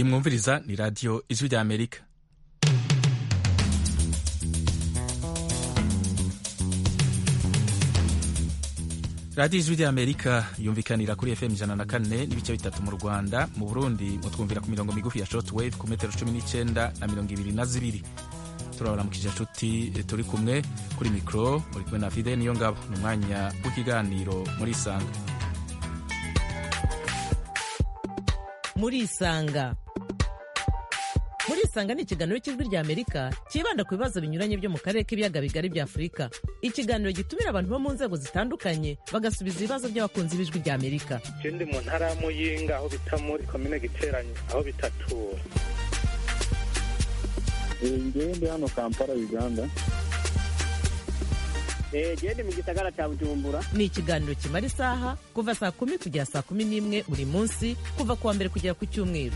iyi mwumviriza ni radiyo ijwi rya amerika radiyo ijwi rya amerika yumvikanira kuri fm ijana na kane n'ibice bitatu mu rwanda mu burundi mutwumvira ku mirongo migufi ya short wave ku metero cumi n'icyenda na mirongo ibiri na zibiri turabaramukije inshuti turi kumwe kuri mikoro muri kumwe na fide niyo ngabo ni umwanya w'ikiganiro muri isanga muri isanga muri isanga ni ikiganiro cy'ijwi rya amerika cyibanda ku bibazo binyuranye byo mu karere k'ibiyaga bigari bya afurika ikiganiro gitumira abantu bo mu nzego zitandukanye bagasubiza ibibazo by'abakunzi b'ijwi rya amerika ndi mu ntara ya muyinga aho bita muri komine giteranye aho bitatura ngewe ndi hano kampala uganda gende mu gisagara cya bujumbura ni ikiganiro kimara isaha kuva saa kumi kugera saa kumi n'imwe buri munsi kuva ku wa mbere kugera ku cyumweru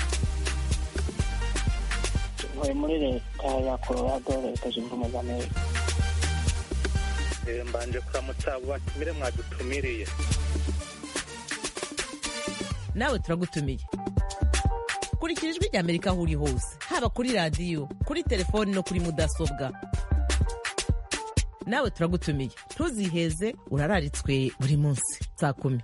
ntuye muri leta ya colorado leta zunze ubumwe za amerika mbanje kuramutsa abo batumire mwadutumiriye nawe turagutumiye kurikira ijwi rya amerika aho uri hose haba kuri radiyo kuri telefoni no kuri mudasobwa nawe turagutumiye ntuziheze urararitswe buri munsi saa kumi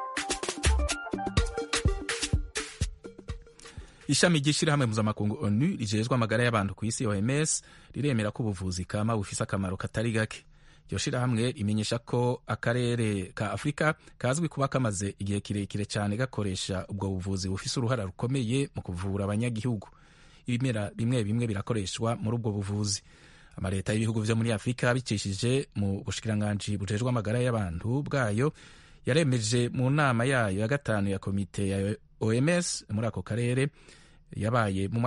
ishami ry'ishyirahamwe mpuzamakungu onu rijejwe amagara y'abantu ku isi oms riremera ko ubuvuzi kama bufise akamaro katari gake iryo shirahamwe rimenyesha ko akarere ka afurika kazwi kuba kamaze igihe kirekire cyane gakoresha ubwo buvuzi bufise uruhara rukomeye mu kuvura abanyagihugu ibimera bimwe bimwe birakoreshwa muri ubwo buvuzi amaleta y'ibihugu vyo muri afurika bicishije mu bushikiranganji bujejwe amagara y'abantu bwayo yaremeje mu nama yayo ya gatanu ya komite ya oms muri ako karere yabaye mu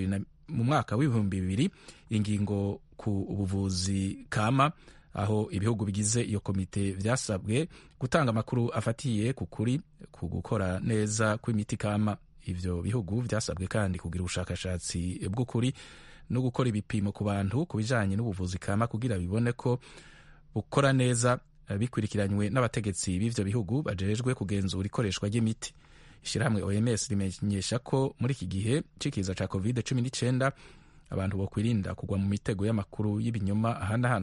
mwaka w'ibihumbi bibiri ingingo ku buvuzi kama aho ibihugu bigize iyo komite vyasabwe gutanga amakuru afatiye ku kuri ku gukora neza kw'imiti kama ivyo bihugu vyasabwe kandi kugira ubushakashatsi bw'ukuri no gukora ibipimo ku bantu ku bijanye n'ubuvuzi kama kugira bibone ko bukora neza bikurikiranywe n'abategetsi b'ivyo bihugu bajejwe kugenzura ikoreshwa ry'imiti ishyirahamwe oms rimenyesha ko muri iki gihe c'ikiza ca covid cumi n'icyenda abantu bokwirinda kugwa mu mitego y'amakuru y'ibinyoma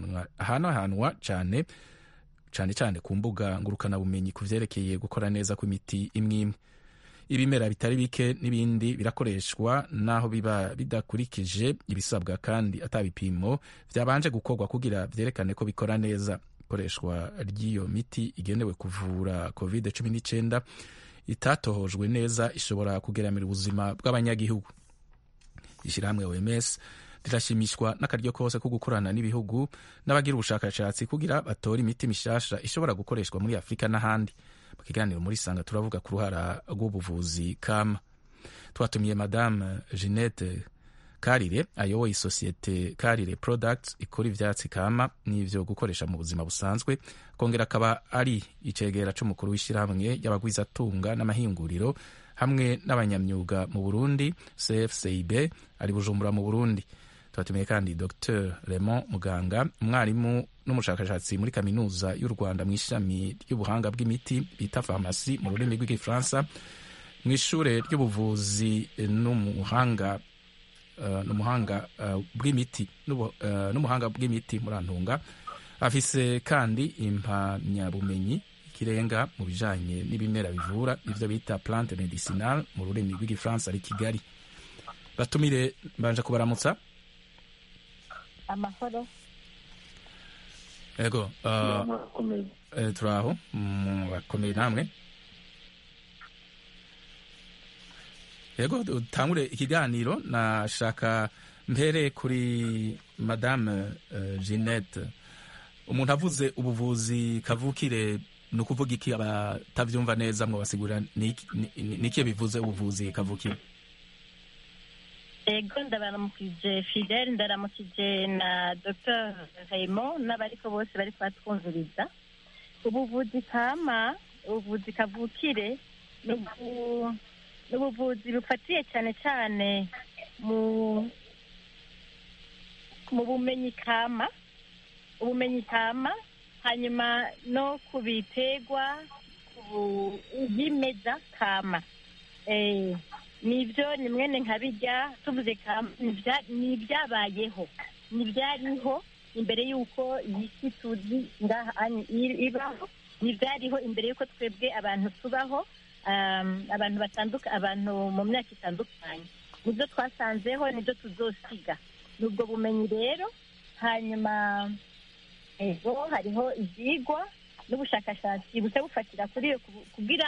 ahanahanwa cane cane cane ku mbuga ngurukanabumenyi ku vyerekeye gukora neza kw'imiti imwe imwe ibimera bitari bike n'ibindi birakoreshwa naho biba bidakurikije ibisabwa kandi ata bipimo vyabanje gukorwa kugira vyerekane ko bikora neza ikoreshwa ry'iyo miti igenewe kuvura covid cumi n'icyenda itatohojwe neza ishobora kugeramira ubuzima bw'abanyagihugu ishyirahamwe oms rirashimishwa n'akaryo kose ko gukorana n'ibihugu n'abagira ubushakashatsi kugira batore imiti mishasha ishobora gukoreshwa muri afurika n'ahandi mu kiganiro muri sanga turavuga ku ruhara rw'ubuvuzi kama twatumiye madame jeannette karire ayoboye isosiyete karire products ikora ivyatsi kama n'ivyo gukoresha mu buzima busanzwe kongera akaba ari icegera c'umukuru w'ishyirahamwe y'abagwizatunga n'amahinguriro hamwe n'abanyamyuga mu burundi cfcib ari bujumbura mu burundi twatumiye kandi dr raymond muganga umwarimu n'umushakashatsi muri kaminuza y'u rwanda mu ishami ry'ubuhanga bw'imiti bita farumasi mu rurimi rw'igifaransa mu ishure ry'ubuvuzi n'umuhanga Uh, n'umuhanga uh, bw'imiti uh, n'umuhanga bw'imiti murantunga afise kandi impamyabumenyi ikirenga mu bijanye n'ibimera bivura ivyo bita plante medicinal mu rurimi rw'igifaransa ari kigali batumire mbanje kubaramutsa amahoro ego eh, turaho bakomeye namwe yego dutangure ikiganiro nashaka mpere kuri madame uh, jeannette umuntu avuze ubuvuzi kavukire ni ukuvuga iki abatavyumva neza mwo basigurira nikiye bivuze ubuvuzi kavukire ego ndabaramukije fidele ndaramukije na dr raymond n'abariko bose bariko batwumviriza ubuvuzi kama ubuvuzi kavukire ubuvuzi bufatiye cyane cyane mu mu bumenyi kama ubumenyi kama hanyuma no ku biterwa ku byimeza kama nibyo ni mwene nka bijya tuvuze kama ni ibya- ni ibyabayeho ni ibyariho imbere y'uko iyi si tuzi ngaha ani- i- ibaho ni ibyariho imbere y'uko twebwe abantu tubaho um, abantu batanduka abantu mu myaka itandukanye nibyo twasanzeho nibyo tuzosiga ni ubwo bumenyi rero hanyuma ego hariho ibyigwa n'ubushakashatsi buca bufatira kuri iyo kubu- kugira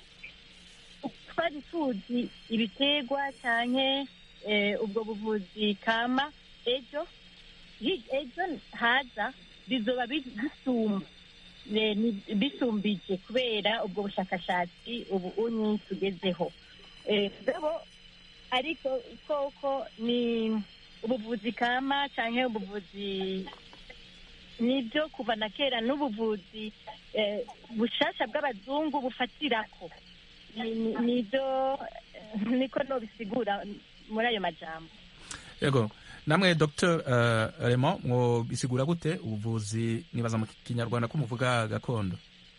twari tuzi ibiterwa cyane ubwo buvuzi kama ejo hi- ejo haza bizoba bi- bisumba eh, ni- bisumbije kubera ubwo bushakashatsi ubu unyi tugezeho Eh, mugabo ariko koko ni ubuvuzi kama cyangwa ubuvuzi nibyo kuva na kera n'ubuvuzi eh, bushasha bw'abazungu bufatirako Ni- ni- nibyo eh, niko nobisigura muri ayo majambo yego namwe dr uh, Raymond mwo bisigura gute ubuvuzi nibaza mu kinyarwanda ko muvuga gakondo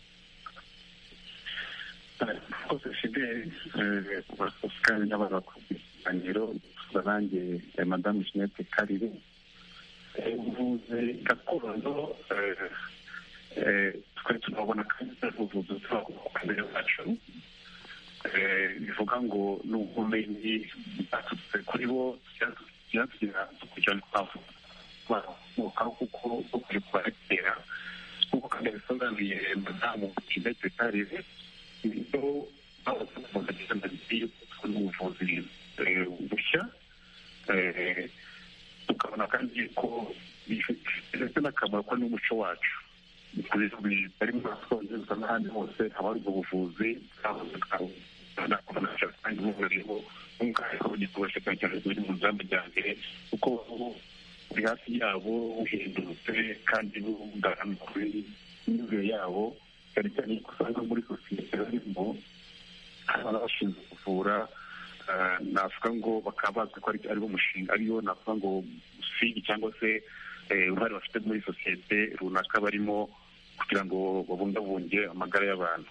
rwose fideli kandi n'abana ku ikiganiro nanjye eh, madamu jeanette karire Eh, ubuvuzi gakondo eh, eh, twari tunabona kandi ari ubuvuzi bw'abakurambere bacu Eh, bivuga ngo ni ubumenyi bwaturutse kuri bo byatugira dukurikirana twavukaho kuko dukwiye kubarekera nk'uko kandi bisobanuye madamu jeanette karire ibyo bavuga cyane yuko n'ubuvuzi eh, bushya eh, tukabona kandi ko bifite n'akamaro ko n'umuco wacu ku bihugu bitari mu bwongereza n'ahandi hose haba hari ubwo buvuzi bwahoze bwakubona kandi buburiho nk'ubwaho bugikoresha cyane cyane buri mu z'amajyambere kuko buri hafi yabo buhindutse kandi bugana kuri imyumvire yabo cyane cyane ko usanga muri sosiyete barimo hari abashinzwe kuvura eh, navuga ngo bakaba bazwi ko ari ariwo mushinga ariyo navuga ngo usigi cyangwa se eh, uruhare bafite muri sosiyete runaka barimo kugira ngo babungabunge amagara y'abantu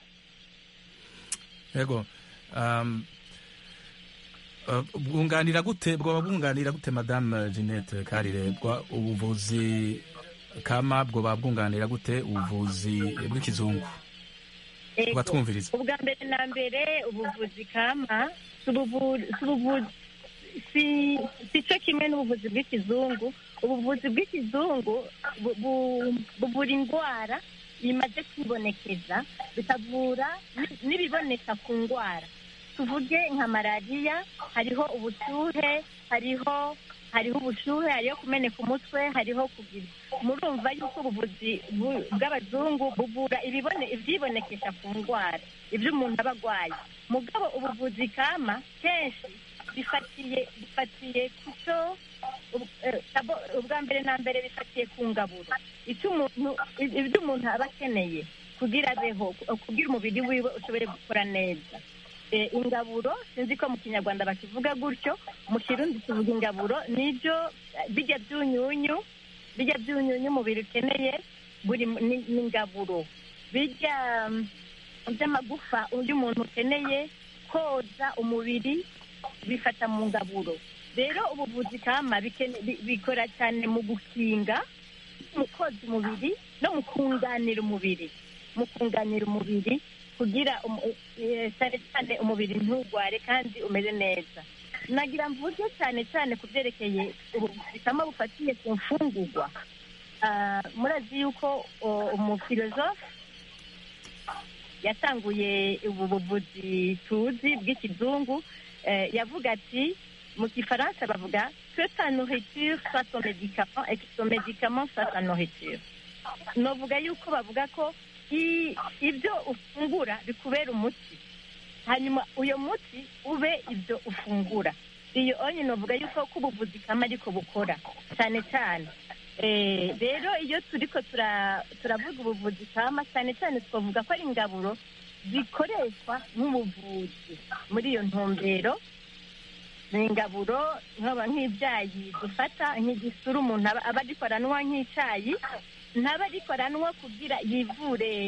yego um, uh, bwunganira gute bwoba bwunganira gute madame jeanette karire bwa ubuvuzi kama bwoba bwunganira gute ubuvuzi bw'ikizungu Ego. tubatwumviriza ubwa mbere na mbere ubuvuzi kama si ubuvu- si ubuvuzi si si cyo kimwe n'ubuvuzi bw'ikizungu ubuvuzi bw'ikizungu bu- bu- buvura indwara bimaze kwibonekeza bikavura ni- n'ibiboneka ku ndwara tuvuge nka malariya hariho ubushyuhe hariho hariho ubushyuhe hariho kumeneka umutwe hariho kugira murumva yuko ubuvuzi bu- bw'abazungu buvura ibibone ibyibonekesha ku ndwara ibyo umuntu aba arwaye mugabo ubuvuzi kama kenshi bifatiye bifatiye ku cyo ub- eh, abo- ubwa mbere na mbere bifatiye ku ngaburo icyo umuntu ibyo umuntu aba akeneye kugira abeho kugira umubiri wiwe ushobore gukora neza Eh, ingaburo sinzi ko mu kinyarwanda bakivuga gutyo mu kirundi tuvuga ingaburo nibyo eh, bijya byunyunyu bijya byunyunyu umubiri ukeneye buri mu- ni ni ingaburo bijya mm, by'amagufa undi muntu ukeneye koza umubiri bifata mu ngaburo rero ubuvuzi kama bikene- bi- bikora cyane mu gukinga mu koza umubiri no mu kunganira umubiri mu kunganira umubiri kugira umu- eh, cyane cyane umubiri ntugware kandi umeze neza nagira mvuge cyane cyane ku byerekeye ubuvuzi kama bufatiye ku mfungurwa Ah, murazi yuko o, umufilozofe yatanguye ubu buvuzi tuzi bw'ikizungu eh, yavuga ati mu gifaransa bavuga que ta nourriture soit ton médicament et que ton médicament soit ta nourriture novuga yuko bavuga ko i- ibyo ufungura bikubera umuti hanyuma uyo muti ube ibyo ufungura iyo onye novuga yuko ko ubuvuzi kama ariko bukora cyane cyane Eh, rero iyo turiko tura- turavuga ubuvuzi kama cyane cyane twavuga ko ari ingaburo zikoreshwa nk'ubuvuzi muri iyo ntumbero ni ingaburo nkaba nk'ibyayi dufata nk'igisura umuntu aba aba agikoranwa nk'icyayi ntaba agikoranwa kugira yivure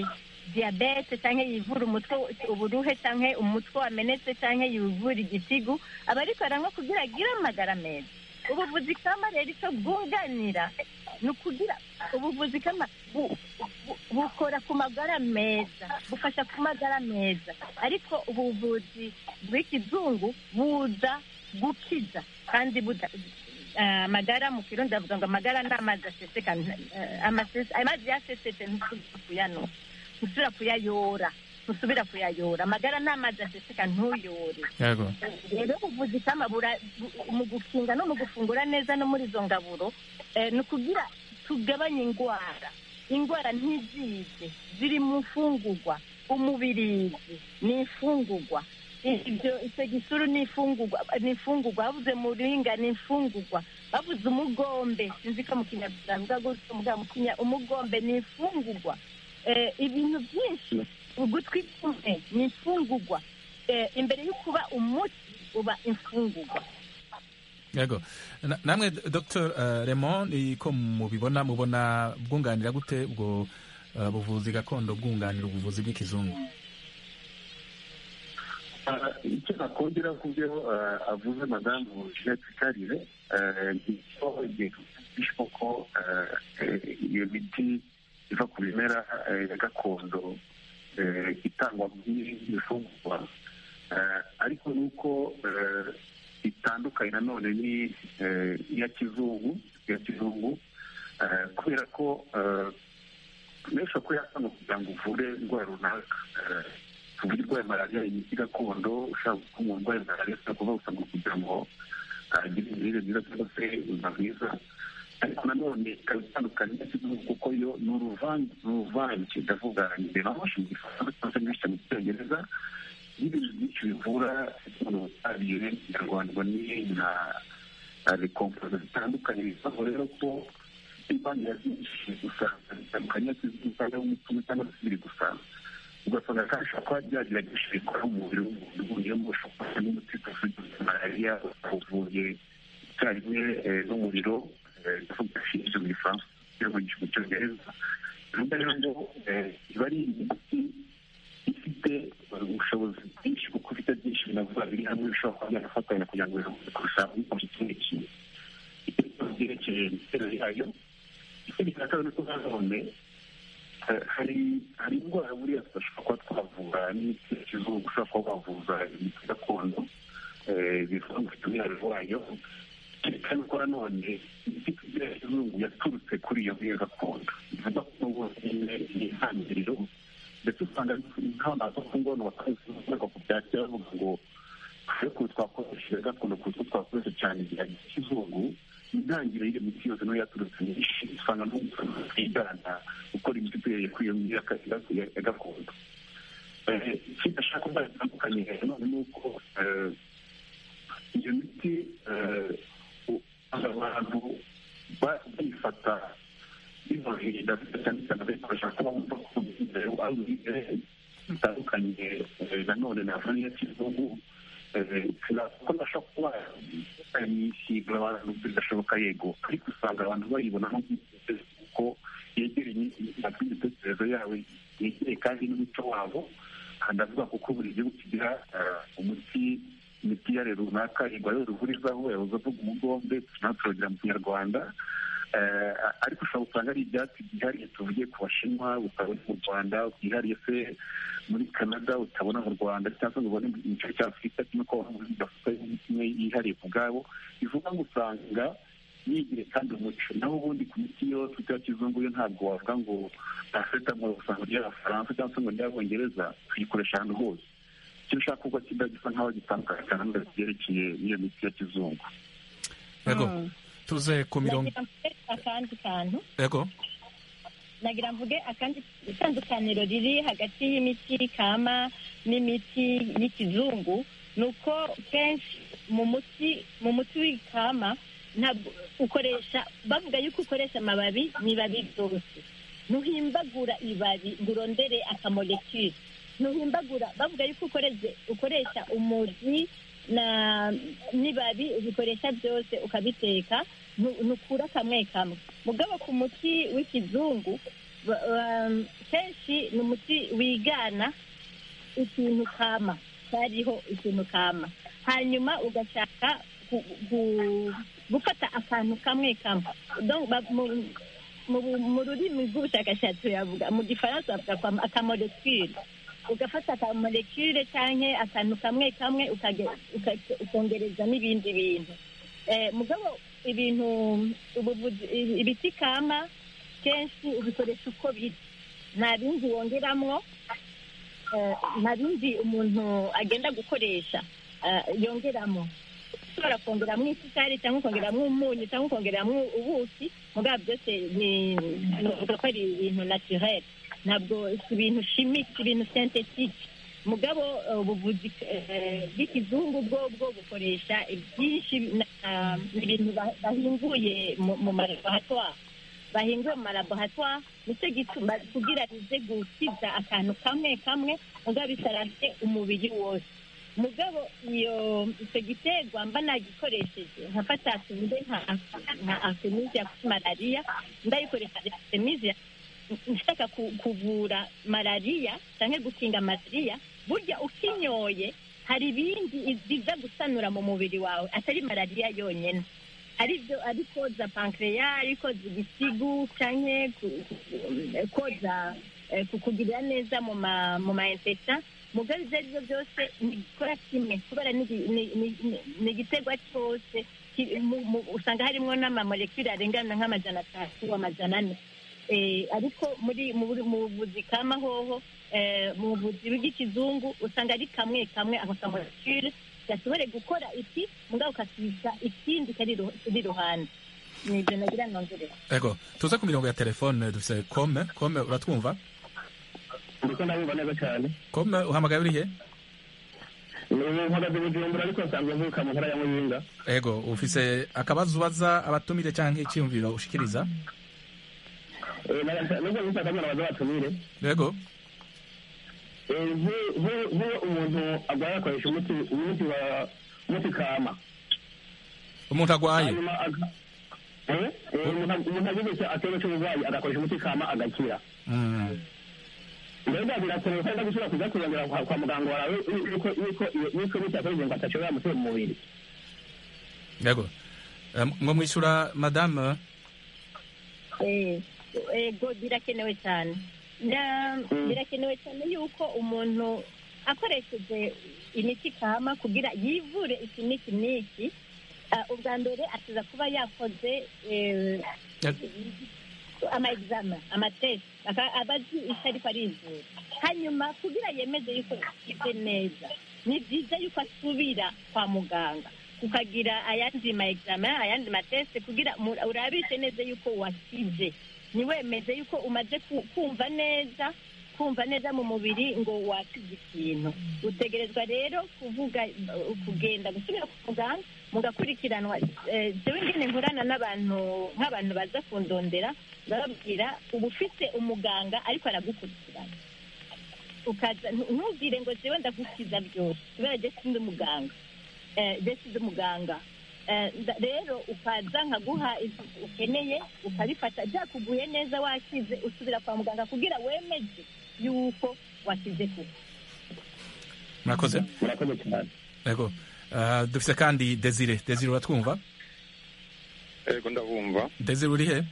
diyabete cyangwa yivura umutwe uburuhe cyangwa umutwe wamenetse cyangwa yivura igitigu aba ariko aranywa kugira agire amagara meza ubuvuzi kama rero icyo bwunganira ni ukugira ubuvuzi kama bu- bu- bukora ku magara meza bufasha ku magara meza ariko ubuvuzi bw'ikizungu buza gukiza kandi buda eh, amagara mu kirundi bavuga ngo amagara ni amazi aseseka eh, amase- amazi yasesetse ntusubira kuyanywa ntusubira kuyayora ntusubira kuyayora amagara ni amazi aseseka ntuyore yego rero ubuvuzi kama bura- bu- mu gukinga no mu gufungura neza no muri izo ngaburo eh, ni ukugira tugabanye indwara indwara ntizize ziri mu mfungurwa umubirizi ni imfungurwa ibyo icyo gisuru ni imfungurwa ni imfungurwa bavuze muringa ni imfungurwa bavuze umugombe sinzi ko mu kinyarwanda bavuga gutyo mugabo mu kinya umugombe ni imfungurwa Eh, ibintu byinshi ugutwi kumwe ni imfungurwa Eh, imbere yo kuba umuti uba imfungurwa yego Na- namwe dr uh, raymond ni ko mubibona mubona bwunganira gute ubwo uh, buvuzi gakondo bwunganira ubuvuzi bw'ikizungu Ah, icyo nakongera ku byo ah, avuze madamu jeanette karire ah, ni cyo igihe twumvishwa ko ah, eh, iyo miti iva ku bimera eh, ya gakondo eh, itangwa nk'ibifungurwa Ah, ariko ni uko eh, itandukanye nanone ni eh, iya kizungu iya kizungu ah, kubera ko ah, menshi ko yasanga kugira ngo uvure indwara runaka Ah, tuvuge urwaye malariya imiti gakondo ushaka ko umuntu urwaye malariya ushobora kuba usanga kugira ngo agire imirire myiza cyangwa se ubuzima bwiza ariko nanone ikaba itandukanye n'ikizungu kuko yo ni uruvange ni uruvange ndavuga imbere amashe mu gifaransa cyangwa se nyinshi mu cyongereza n'ibintu byinshi bivura umuntu ubutabire kinyarwanda ni nka rekompoza zitandukanye bivaho rero ko ivangira byinshi usanga bitandukanye n'ikizungu umutima cyangwa se biri gusanga ugasanga kandi ushobora kuba byagerageje bikora mu mubiri w'umuntu uvuyemo ushobora kuba n'umuti ufite malariya uvuye icyarimwe eh, n'umuriro ndavuga ishinzwe mu gifaransa cyangwa mu cyongereza bivuga rero ngo eh, iba ari imiti ifite eh, ubushobozi bwinshi kuko ifite byinshi binavuga biri hamwe bishobora kuba byanafatanya kugira ngo biramutse kurusha bikoze ikindi kintu icyo kibazo byerekeye imiterere yayo ikindi cya kabiri ni uko nanone eh, hari hari indwara buriya tudashobora kuba twavura n'imiti ya kizungu ushobora kuba wavuza imiti gakondo eh, bivuga ngo ufite umwihariko wayo kandi ko nanone imiti tugira ya kizungu yaturutse kuri iyo ngiyo gakondo bivuga ko n'ubwo nyine ni intangiriro ndetse usanga nk'abantu baza ku ngono bakazi ku byakira bavuga ngo ariko twakoresheje gakondo kuko twakoresha cyane igihe kizungu intangiriro y'iyo miti yose niyo yaturutse nyinshi usanga twigana gukora imiti duhereye kuri iyo miti ya- ya- ya gakondo Eh, ikindi ashaka kuba bitandukanye none ni uko eh, iyo miti eh, usanga abantu ba- bayifata biboroheye ndabona cyane cyane bayikoresha kuba bumva ko imbere ari uburere bitandukanye eh, nanone na vaniya kizungu ko ndashobora kuba yisiga abantu bidashoboka yego ariko usanga abantu bayibona nk'ubwitegeko kuko yegereye imitekererzo yawe yegereye kandi n'umuco wabo aha ndavuga kuko buri gihugu kigira eh, umuti imiti yare runaka igwa ruvurizaho yahoze avuga umugombe natwe turagira mu kinyarwanda Eh, ariko ushobora gusanga ari ibyatsi byihariye tuvuge ku bashinwa utabona mu rwanda byihariye se muri canada utabona mu rwanda cyangwa se ngo ubone mu gice cya afurika kimwe ko muri afurika imwe yihariye ku bwabo bivuga ngo usanga yigire kandi umuco naho ubundi ku miti yose ya kizungu yo ntabwo wavuga ngo paracetamol usanga ry'abafaransa cyangwa se ngo ry'abongereza tuyikoresha ahantu hose icyo ushaka kuba kiba gisa nk'aho gitandukanye cyane n'ibyerekeye n'iyo miti ya kizungu yego Mm. tuze ku mirongo nagira mvuge akandi kantu yego nagira mvuge akandi itandukaniro riri hagati y'imiti kama n'imiti y'ikizungu ni uko kenshi mu muti mu muti w'ikama ntabwo ukoresha bavuga yuko ukoresha amababi n'ibabi byose ntuhimbagura ibabi ngo urondere akamolekire ntuhimbagura bavuga yuko ukoresha ukoresha umuzi na n'ibabi ubikoresha byose ukabiteka ntu- ntukura kamwe kamwe mugabo ku muti w'ikizungu ba- um, kenshi ni umuti wigana ikintu kama cyariho ikintu kama hanyuma ugashaka gu- gu- gufata akantu kamwe kamwe Donc, ba- mu- mu- mu rurimi rw'ubushakashatsi yavuga mu gifaransa bavuga kwa akamolekire ugafata akamolekire cyangwa akantu kamwe kamwe ukage- uka- ukongereza n'ibindi bintu Eh, mugabo ibintu ubuvuzi i- ibiti kama kenshi ubikoresha uko biri nta bindi wongeramwo eh, nta bindi umuntu agenda gukoresha eh, yongeramo ushobora kongeramo isukari cyangwa ukongeramo umunyu cyangwa ukongeramo ubuki mugabo byose ni nuvuga ko ari ibintu naturel ntabwo si ibintu chimique ibintu synthetique mugabo eh, ubuvuzi eh, bw'ikizungu bwo bwo bukoresha byinshi na- ibintu ba- bahinguye mu mu malaboratoire bahinguye mu malaboratoire nicyo gituma kugira bize gukiza akantu kamwe kamwe mugabo bisarase umubiri wose mugabo iyo icyo giterwa mba nagikoresheje nkafata tuvuge nka nka artemisia kuri malariya ndayikoresha artemisia nshaka ku- kuvura malariya cyangwa gukinga malariya burya ukinyoye hari ibindi biza gusanura mu mubiri wawe atari malariya yonyine ari byo ari koza pankreya ari koza igisigu cyangwa ku- ku- koza eh, kukugirira neza mu ma mu ma infection mugabo ibyo ari byo byose ntigikora kimwe kubera ni igi- ni- ni- ni- ni igiterwa cyose ki- mu- mu- usanga harimo n'amamolekule arengana nk'amajana atatu amajana ane Eh, ariko muri mu buri- mu buvuzi kama hoho eh, mu buvuzi bw'ikizungu usanga ari kamwe kamwe ako kamolekule gashobore gukora iki mugabo ukasiga ikindi kari iru- kiri iruhande ni ibyo nagira nongere ego tuze ku mirongo ya telefone dufise kome kome uratwumva ndiko ndabumva neza cyane kome uhamagaye urihe ubu mpagaze bujumbura ariko nsanzwe mvuka mu ntara ya muyinga ego ufise akabazo ubaza abatumire canke icyiyumviro ushikiriza Eh, na- nubwo nshaka mwana baza batumire ego Eh, nk'u- nk'u- nk'iyo umuntu arwaye akoresha umuti umuti wa umuti kama umuntu agwaye hanyuma aga- Eh, eh, umuntu umuntu agize icyo atero cy'uburwayi agakoresha umuti kama agakira Mm. mbega birakenewe kandi gusubira kuza kurongera kwa kwa muganga wawe yuko yuko yuko imiti yakoresheje ngo atashobora gutera mu mubiri ego Eh, ngo mwishura madame Eh, ego birakenewe cyane Na- birakenewe cyane yuko umuntu akoresheje imiti kama kugira yivure iki n'iki n'iki ah, ubwa mbere akiza kuba yakoze eh, ama examen amatesi aka- aba azi icyo ariko arizura hanyuma kugira yemeze yuko yakize neza ni byiza yuko asubira kwa muganga ukagira ayandi ma examen ayandi mateste kugira mu- urabishe neza yuko wakize ntiwemeze yuko umaze ku- kumva neza kumva neza mu mubiri ngo wakize ikintu utegerezwa rero kuvuga uh, kugenda gusubira ku muganga mugakurikiranwa Eh, jewe ngene nkorana n'abantu nk'abantu baza kundondera ndababwira uba ufite umuganga ariko aragukurikirana ukaza ntu- ntubwire ngo jewe ndagukiza byose kubera je sindi umuganga Eh, je sindi umuganga Eh, nda- rero ukaza nkaguha ibyo ukeneye ukabifata byakuguye neza wakize usubira kwa muganga kugira wemeze yuko wakize kuko murakoze murakoze cyane ego Ah, dufise kandi desire desire uratwumva ego ndabumva desire urihe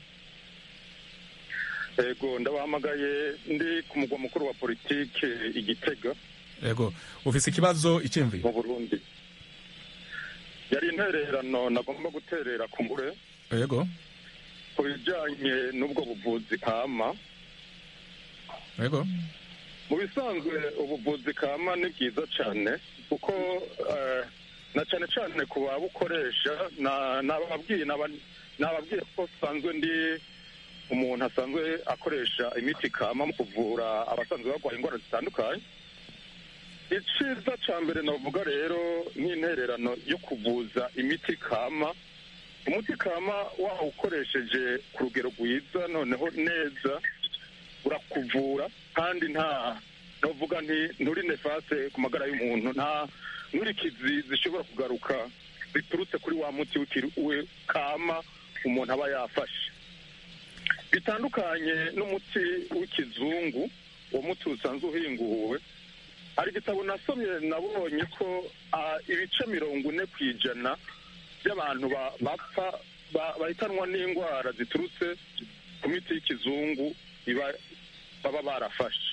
ego ndabahamagaye ndi ku mugwa mukuru wa politike igitega ego ufise ikibazo icyiyumviro mu burundi yari intererano nagomba guterera ku mbure ego ku bijyanye n'ubwo buvuzi kama ego mu bisanzwe ubuvuzi kama ni bwiza cyane kuko eh, na cyane cyane ku babukoresha na- nababwiye naba- nababwiye ko sanzwe ndi umuntu asanzwe akoresha imiti kama mu kuvura abasanzwe barwaye indwara zitandukanye icyiza cya mbere navuga rero nk'intererano yo kuvuza imiti kama umuti kama wawukoresheje ku rugero rwiza noneho neza urakuvura kandi nta navuga nti nturi nefase ku magara y'umuntu nta nkurikizi zishobora kugaruka ziturutse kuri wa muti w'ikiri- we kama umuntu aba yafashe bitandukanye n'umuti w'ikizungu uwo muti usanzwe uhinguwe hari igitabo nasomye nabonye ko ah, ibice mirongo ine ku ijana by'abantu ba- bapfa ba- bahitanwa n'indwara ziturutse ku miti y'ikizungu iba- baba barafashe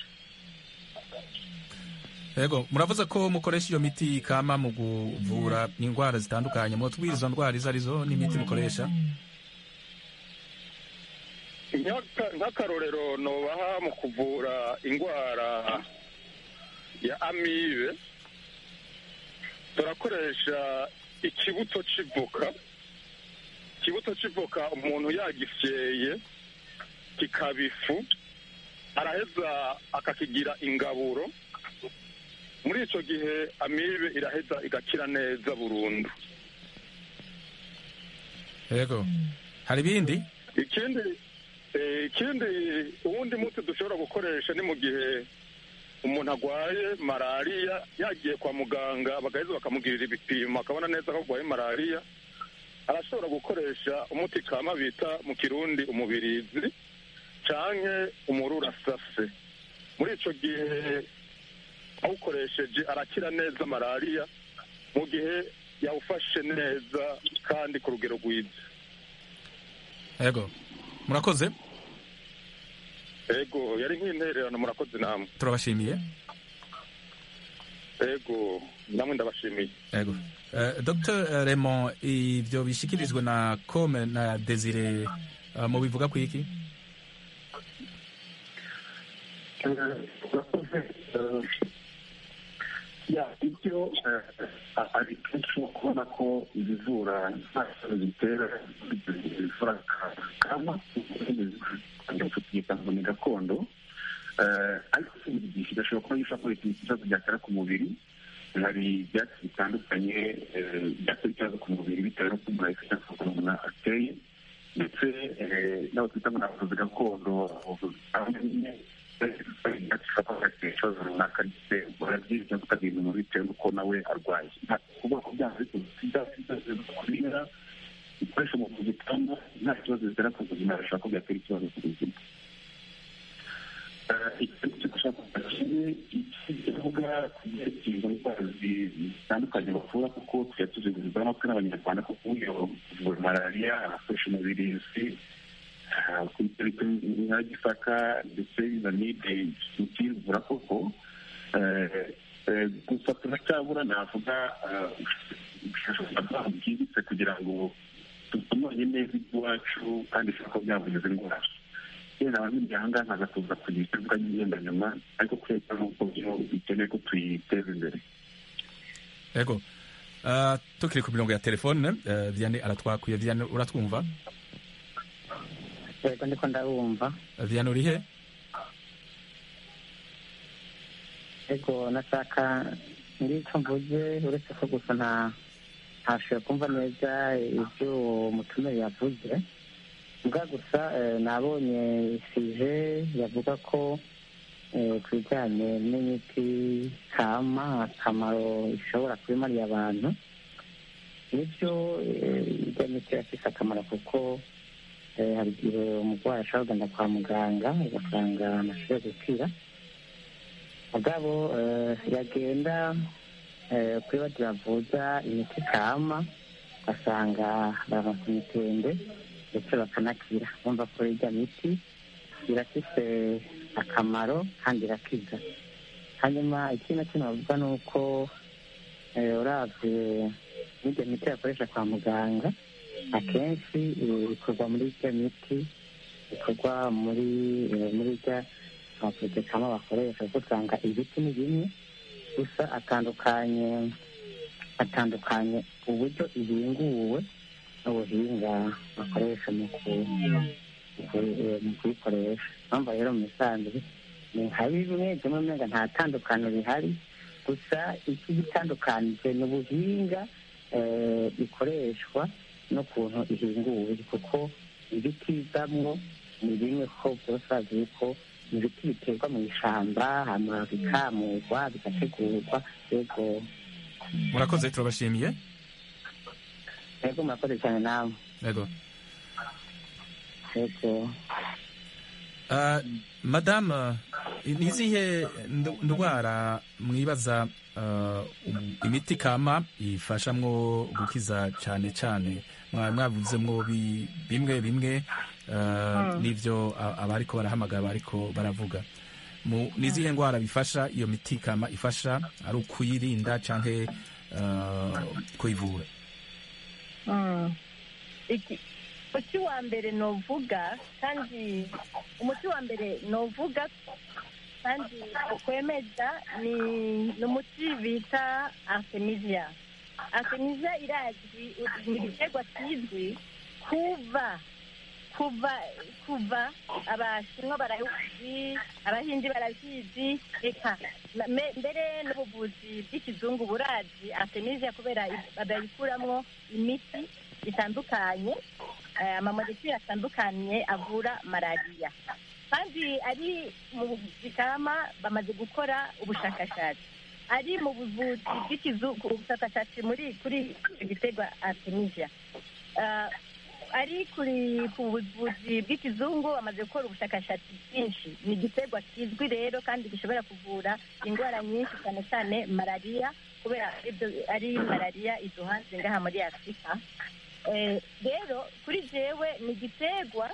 yego muravuze ko mukoresha iyo miti kama mu kuvura indwara zitandukanye mwotubwira izo ndwara izo arizo n'imiti mukoresha Nk'aka- nk'akarorero nobaha mu kuvura indwara ya amibe turakoresha ikibuto c'ivoka ikibuto c'ivoka umuntu yagifyeye kikaba ifu araheza akakigira ingaburo muri ico gihe amibe iraheza igakira neza burundu yego hari ibindi ikindi eh, ikindi uwundi muti dushobora gukoresha ni mu gihe umuntu arwaye malariya yagiye kwa muganga bagaheza bakamugirira ibipimo akabona neza ko arwaye malariya arashobora gukoresha umuti kama bita mu kirundi umubirizi canke umururasase muri ico gihe awukoresheje arakira neza malariya mu gihe yawufashe neza kandi ku rugero rwiza yego murakoze ego yari nk'intererano murakoze namwe turabashimiye ego namwe ndabashimiye yego uh, dr raymond ivyo bishikirijwe na come na desire uh, mu bivuga ku iki ya ibyo ari kenshi kubona ko ibivura nta kibazo bitera bivura kama tukiyita ngo ni gakondo Eh, ariko si buri gihe idashobora kuba yishobora kubera ikibazo byatera ku mubiri hari ibyatsi bitandukanye eh, byatera ikibazo ku mubiri bitewe n'uko umuntu ayifite cyangwa umuntu ateye ndetse eh, n'abo twita ngo ni abavuzi gakondo abavuzi bamwe ikibazo runaka ndetse barabyiga cyangwa kutagira umuntu bitewe n'uko nawe arwaye nta kuvuga ko byaba ariko kubera ibikoresho mu kuzitanga nta kibazo bitera ku buzima bishobora ko byatera ikibazo ku buzima ikintu cyo gushaka kimwe kivuga ku byerekeye izo ndwara zitandukanye bavura kuko tujya tuzigurirwa amatwi n'abanyarwanda kuko uyo kuvura malariya arakoresha umubirizi nka gisaka ndetse na nide tukivura koko gusa turacyabura navuga ubushakashatsi bwimbitse kugira ngo tutumanye neza iby'iwacu kandi bishobora kuba byavugiza indwara yenda abamenya aha ngaha nkaza kuza kugira icyo mvuga ngenda nyuma ariko kubera n'uko byo bikeneye ko tuyiteza imbere yego uh, tukiri ku mirongo ya telefone uh, vianney aratwakuye vianney uratwumva yego ndiko ndabumva uh, vianney urihe yego nashaka ngicyo mvuze uretse ko gusa nta ntashoboye kumva neza ibyo uwo mutumire yavuze mbwa gusa eh, nabonye sije yavuga ko eh, ku bijyanye n'imiti kama akamaro ishobora kubimariye abantu nibyo eh, ijya miti irafise akamaro kuko eh, hari igihe umurwayi ashobora kugenda kwa muganga ugasanga amashoboye gukira mugabo eh, yagenda eh, kuri badi bavuza imiti kama ugasanga baronse imitende ndetse bakanakira bumva ko irya miti irafise akamaro kandi irakiza hanyuma ikindi na kimwe bavuga ni uko eh, uravye n'irya miti bakoresha kwa muganga akenshi eh, ikorwa muri irya miti ikorwa muri eh, muri irya amavuze kama bakoresha kuko usanga ibiti ni bimwe gusa atandukanye atandukanye uburyo ibinguwe n'ubuhinga bakoresha mu ku- mu ku- eh, mu kuyikoresha mpamvu rero mu misanzwe ni nka bimwe bimwe umenga nta tandukano rihari gusa iki gitandukanije ni ubuhinga eh, ikoreshwa n'ukuntu ihinguwe kuko ibiti bivamwo ni bimwe ko byose bazi yuko ibiti biterwa mu ishyamba hanyuma bikamurwa bigategurwa yego murakoze turabashimiye yego murakoze cyane nawe yego yego Ah, madame ni izihe ndu- ndwara mwibaza ah, um- imiti kama ifashamwo gukiza cyane cyane Mwa- mwavuzemwo bi- bimwe bimwe ah, n'ivyo a- abariko barahamagara bariko baravuga Mu- ni izihe ndwara bifasha iyo miti kama ifasha ari ukuyirinda canke ah, kuyivura Mm. Iki- umuti wa mbere novuga kandi umuti wa mbere novuga kandi ukwemeza ni ni umuti bita artemisia artemisia irazwi ni igiterwa kizwi kuva kuva kuva abashinwa barabizi abahindi barabizi reka na- me- mbere n'ubuvuzi bw'ikizungu burazi artemisia kubera i- babikuramwo imiti itandukanye eh, amamolekule atandukanye avura malariya kandi ari mu buvuzi kama bamaze gukora ubushakashatsi ari mu buvuzi bw'ikizungu ubushakashatsi muri kuri icyo giterwa artemisia Ah, ari kuri ku buvuzi bw'ikizungu bamaze gukora ubushakashatsi bwinshi ni igiterwa kizwi rero kandi gishobora kuvura indwara nyinshi cyane cyane malariya kubera ibyo ari malariya iduhanze ngaha muri afurika Eh, rero kuri jewe ni igiterwa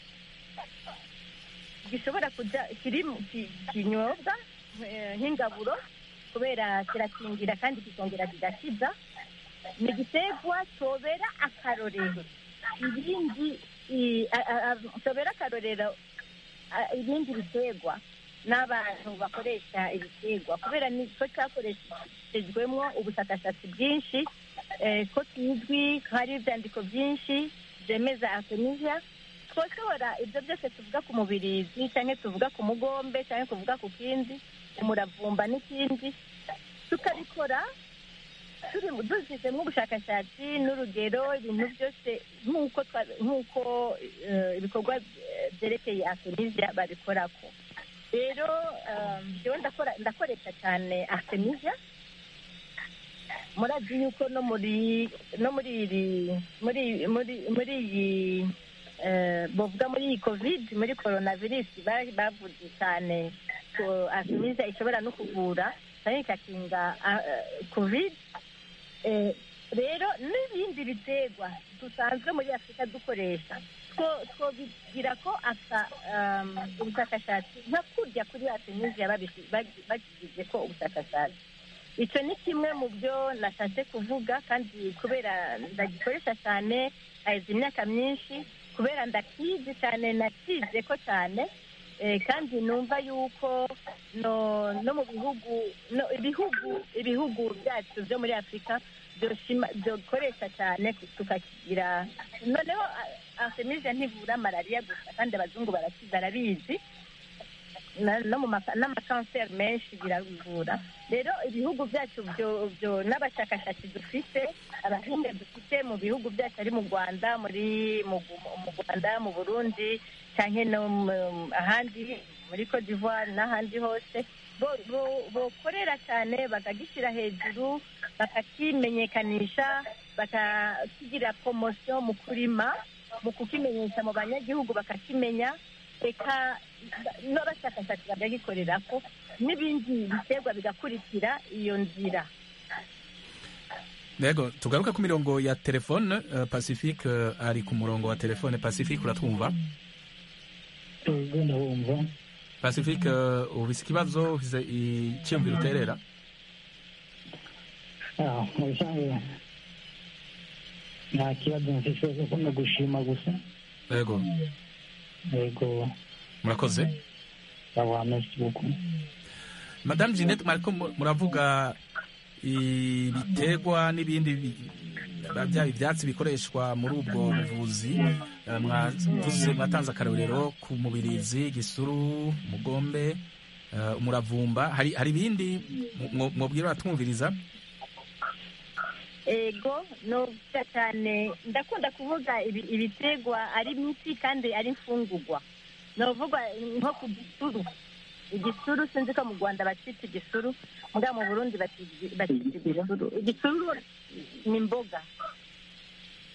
gishobora kuja kiri mu ki- kinyobwa eh, nk'ingaburo kubera kirakingira kandi kikongera kigakiza ni igiterwa cyobera akarorero ibindi i- a- a- a- cyobera akarorero a- ibindi biterwa n'abantu bakoresha ibiterwa kubera niko cyakoreshejwemo ubushakashatsi bwinshi eh, ko kizwi ko hari ibyandiko byinshi byemeza artemisia twoshobora ibyo byose tuvuga ku mubirizi cyangwa tuvuga ku mugombe cyangwa tuvuga ku kindi umuravumba n'ikindi tukabikora turi dushyizemo ubushakashatsi n'urugero ibintu byose nk'uko twa- nk'uko eh, ibikorwa eh, byerekeye artemisia babikorako rero eh, njyewe ndakora ndakoresha cyane artemisia murazi yuko no muri no muri iri muri muri muri iyi eh, bavuga muri iyi covid muri coronavirus ba- bavuze cyane ko artemisia ishobora no kuvura cyangwa ikakinga ah, eh, covid Eh, rero n'ibindi biterwa dusanzwe muri afurika dukoresha two- twobigira ko aka um, ubushakashatsi nka kurya kuri artemisia babishi- bagi- bagize ko ubushakashatsi icyo ni kimwe mu byo nashatse kuvuga kandi kubera ndagikoresha cyane hahize imyaka myinshi kubera ndakizi cyane nakize ko cyane eh, kandi numva yuko no no mu bihugu no ibihugu ibihugu byacu byo muri afurika byoshima- byokoresha cyane tukakigira noneho a- artemisia ntivura malariya gusa kandi abazungu baraki- barabizi na- no mu maka- n'amakanseri menshi birabivura rero ibihugu byacu byo byo n'abashakashatsi dufite abahinga dufite mu bihugu byacu ari mu rwanda muri mu Gu- mu rwanda mu burundi cyangwa no mu- ahandi muri cote d'ivoire n'ahandi hose bo- bo- bokorera cyane bakagishyira hejuru bakakimenyekanisha bakakigira poromosiyo mu kurima mu kukimenyesha mu banyagihugu bakakimenya reka n'abashakashatsi bakagikorera ko n'ibindi biterwa bigakurikira iyo nzira Yego tugaruka ku mirongo ya telefone uh, Pacifique uh, ari ku murongo wa telefone Pacifique uratwumva Ego ndabumva Pacifique uh, ufise ikibazo ufise icyumviro uterera Ah, mu bisanzwe nta kibazo mfise kuko no gushima gusa Yego ego murakoze sawa merci beaucoup Madame Jeanette mwariko mu- muravuga ibiterwa n'ibindi bi- byaba ibyatsi bikoreshwa muri ubwo buvuzi Eh, mwavuze mwatanze akarorero ku mubirizi gisuru mugombe eh, umuravumba hari hari ibindi mwo- mwobwira abatwumviriza ego novuga cyane ndakunda kuvuga ibi- ibiterwa ari miti kandi ari imfungugwa novuga nko ku gisuru igisuru sinzi ko mu rwanda bacita igisuru muga mu burundi bacita bacita igisuru igisuru ni imboga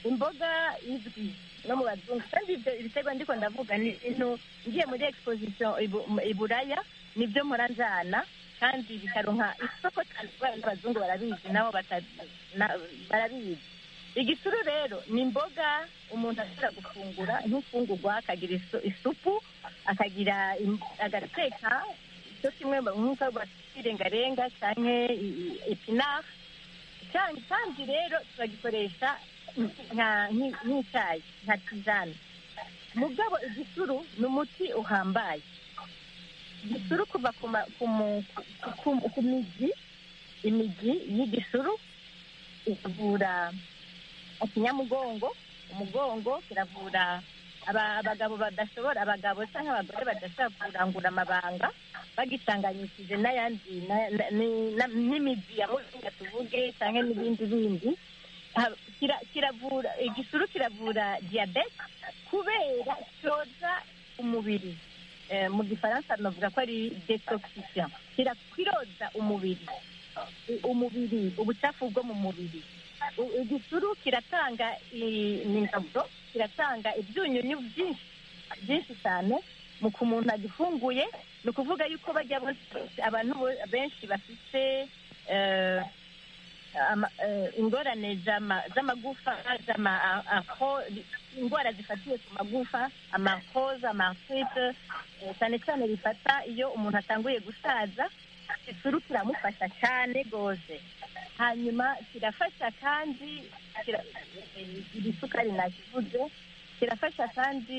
imboga izwi no mu bazungu kandi ibyo ibitego ndiko ndavuga ni ibintu ngiye muri exposition ibu- i buraya nibyo mpora njana kandi bikaronka isoko cyane kubera n'abazungu barabizi nabo bata- na- barabizi igisuru rero ni imboga umuntu ashobora gufungura nk'imfungurwa akagira isu- isupu akagira im- agateka cyo kimwe nk'uko basirengarenga cyangwa epinari kandi kandi rero turagikoresha nka- nki- nk'icyayi nka tizane mugabo igisuru ni umuti uhambaye igisuru kuva ku ma- ku mu- ku- ku- ku mizi imizi y'igisuru ikavura ikinyamugongo umugongo kiravura aba- abagabo badashobora abagabo cyangwa abagore badashobora kurangura amabanga bagitanganyishije n'ayandi na- na- ni- na- n'imizi ya muringa tuvuge cyangwa n'ibindi bindi Ha- kira- kiravura igisuru kiravura diyabete kubera cyoza umubiri Eh, mu gifaransa navuga ko ari detoxifiant Kira- kiroza umubiri I- umubiri ubucafu bwo mu mubiri U- igisuru kiratanga i- ingaburo kiratanga ibyunyunyu byinshi byinshi cyane mu ku muntu agifunguye ni ukuvuga yuko bajya bose- abantu bo- benshi bafite eh, ama- eh, ingorane z'ama- z'amagufa z'ama- a- aho- indwara zifatiye ku magufa amakoza amartrite eh, cyane cyane bifata iyo umuntu atanguye gusaza isuru kiramufasha cyane rwose hanyuma kirafasha kandi kira- eh, iri sukari nakivuze kirafasha kandi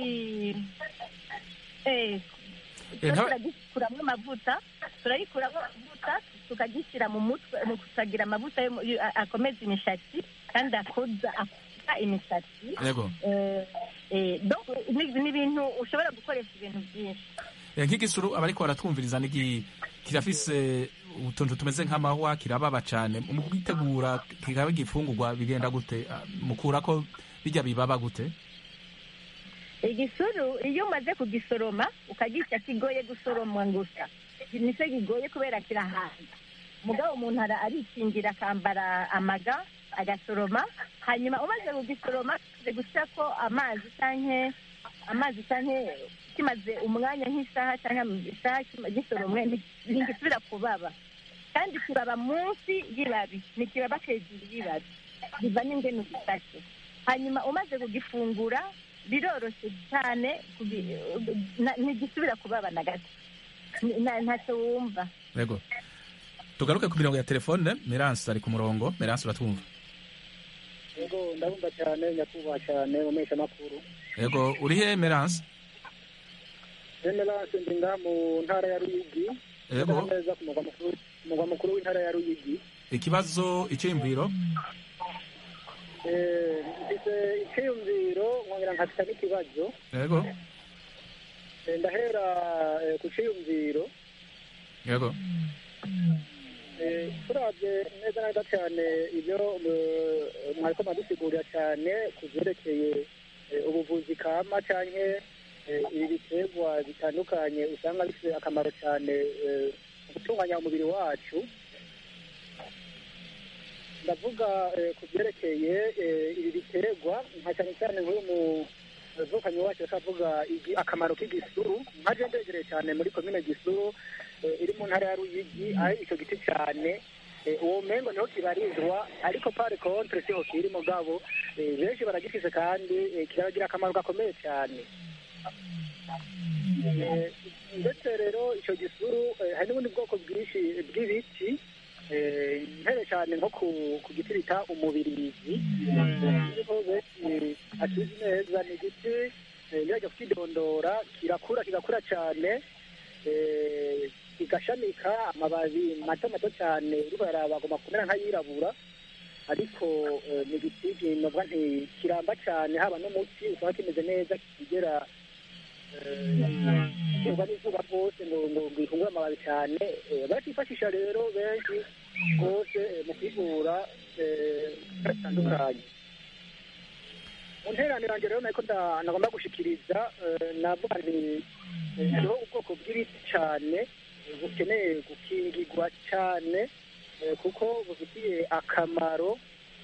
eh, Eh, nta- turagikuramo amavuta turayikuramo amavuta tukagishyira mu mutwe mu kusagira amavuta yo mu- yo- a- akomeza imishatsi kandi akoza akoza imisatsi yego Eh, eh, donc ni ni ibintu ushobora gukoresha ibintu byinshi Eh, nk'igisuru abariko baratwumviriza nigi kirafise utuntu tumeze nk'amahwa kirababa cane mu kwitegura kikaba igifungurwa bigenda gute Ah, mukurako bijya bibaba gute igisuru iyo umaze kugisoroma ukagica kigoye gusoromwa gusa nicyo kigoye kubera kirahaza mugabo umuntu ara- arikingira akambara amaga agasoroma hanyuma umaze kugisoroma kimaze gushyirako amazi canke amazi canke kimaze umwanya nk'isaha cyangwa isaha kima- gisoromwe nti- ntigisubira kubaba kandi kibaba munsi y'ibabi ntikibaba hejuru y'ibabi biva n'ingene ugifashe hanyuma umaze kugifungura biroroshye cyane kugi- na- ntigisubira kubaba na gato Ni- na- ntacyo wumva yego tugaruke ku mirongo ya telefone meranse ari ku murongo meranse uratwumva yego ndabumva cyane nyakubahwa cyane mu mpeshamakuru yego uri he meranse generase ndi ngaha mu ntara ya ruyigi Yego. Neza neza ku mugwa mukuru ku mugwa mukuru w'intara ya ruyigi ikibazo iciyumviro Eh, mfite icyiyumviro nkongera nkafite n'ikibazo yego Eh, ndahera eh, ku cyiyumviro yego Eh, turabye neza neza cyane ibyo eh, mwariko mwadusigurira cyane ku byerekeye eh, ubuvuzi kama canke eh, ibi biterwa bitandukanye usanga bifite akamaro cyane eh, mu gutunganya umubiri wacu ndavuga eh, ku byerekeye eh, ibi biterwa nka cyane cyane nk'uyu muvukanyi wacu akavuga igi- akamaro k'igisuru nkaje ndegereye cyane muri komine gisuru eh, iri mu ntara ya ruyigi aho icyo giti cyane eh, uwo mengo niho kibarizwa ariko pare contre siho kiri mugabo eh, benshi baragifise kandi eh, kiragira akamaro gakomeye cyane Eh, ndetse rero icyo gisuru eh, hari n'ubundi bwoko bwinshi bw'ibiti eh, mpere cyane nko ku ku giti bita umubirizi niho benshi akizi neza ni igiti eh, iyo ajya kukidondora kirakura kigakura cyane eh, kigashamika amababi mato mato cyane uriko yaraba agomba kumera nk'ayirabura ariko eh, ni igiti kinobwa nti kiramba cyane haba n'umuti usanga kimeze neza kigera kigwa n'izuba rwose ngo ngo ngo gifungure amababi cyane eh, barakifashisha rero benshi rwose eh, mu kwivura eh, bitandukanye mu nteraniro yanjye rero nako nda- nagomba gushikiriza eh, navuga nti eh, hariho ubwoko bw'ibiti cyane eh, bukeneye gukingirwa cyane eh, kuko bufitiye akamaro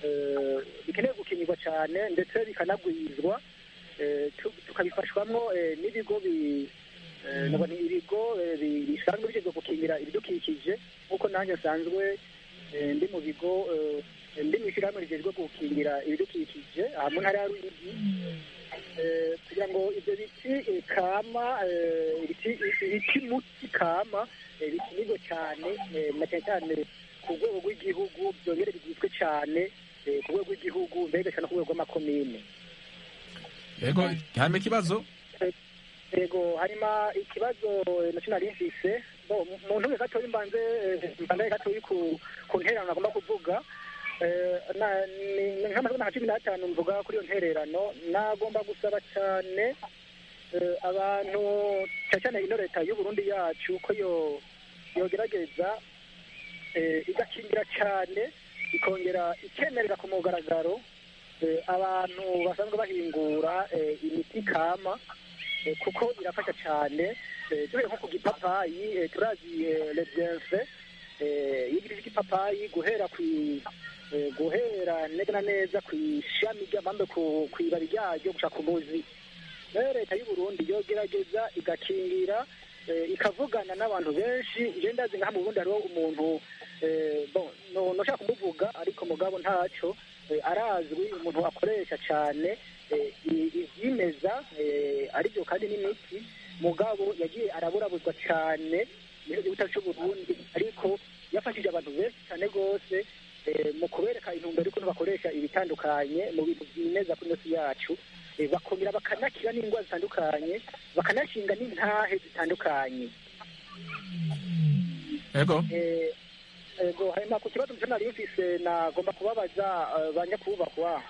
eh, bikeneye gukingirwa cyane ndetse bikanagwizwa eh, tu- tukabifashwamwo eh, n'ibigo bi- eh, nabwo ni ibigo eh, bi- bisanzwe bishinzwe gukingira ibidukikije nk'uko nanjye nsanzwe eh, ndi mu bigo eh, ndi mu ishyirahamwe rijejwe gukingira ibidukikije aha mu ntara ya ruyigi Eh, kugira ngo ibyo biti eh, kama eh, ibiti ibiti muti kama eh, bikinirwe cyane eh, na cyane cyane ku rwego rw'igihugu byongere bigizwe cyane eh, ku rwego rw'igihugu mbega cyane ku rwego rw'amakomine yego hanyuma ikibazo yego harimo ikibazo eh, nacyo nari mfise Bo, mu- mu ntuge gatoya mbanze eh, mbandaye gatoya ku ku ntererano nagomba kuvuga Eh, na- ni- ni nk'amasegonda nka cumi n'atanu mvuga kuri iyo ntererano nagomba gusaba cyane eh, abantu cyane cyane ino leta y'u Burundi yacu ko yo yogerageza eh, igakingira cyane ikongera ikemerera ku mugaragaro eh, abantu basanzwe bahingura eh, imiti kama eh, kuko irafasha cyane eh, duhere nko ku gipapayi eh, turazi eh, le bienfait eh, y'igiti cy'igipapayi guhera ku eh, guhera neza na neza ku ishami ry'amambe ku ku ibabi ryaryo gushaka umuzi rero leta y'u Burundi yogerageza igakingira eh, ikavugana n'abantu benshi je ndazi nka mu Burundi hariho umuntu eh, bon no noshaka kumuvuga ariko mugabo ntaco eh, arazwi umuntu akoresha cyane eh, i- ivyimeza eh, aribyo kandi n'imiti mugabo yagiye araburabuzwa cyane mu gihugu cyacu cy'u Burundi ariko yafashije abantu benshi cyane rwose eh, mu kubereka intumbero y'ukuntu bakoresha ibitandukanye mu bintu byimeza kuri inosi yacu eh, bakongera bakanakira n'indwara zitandukanye bakanashinga n'intahe zitandukanye yego Eh, ego hanyuma ku kibazo mutwe nari mfise nagomba kubabaza eh, ba nyakubahwa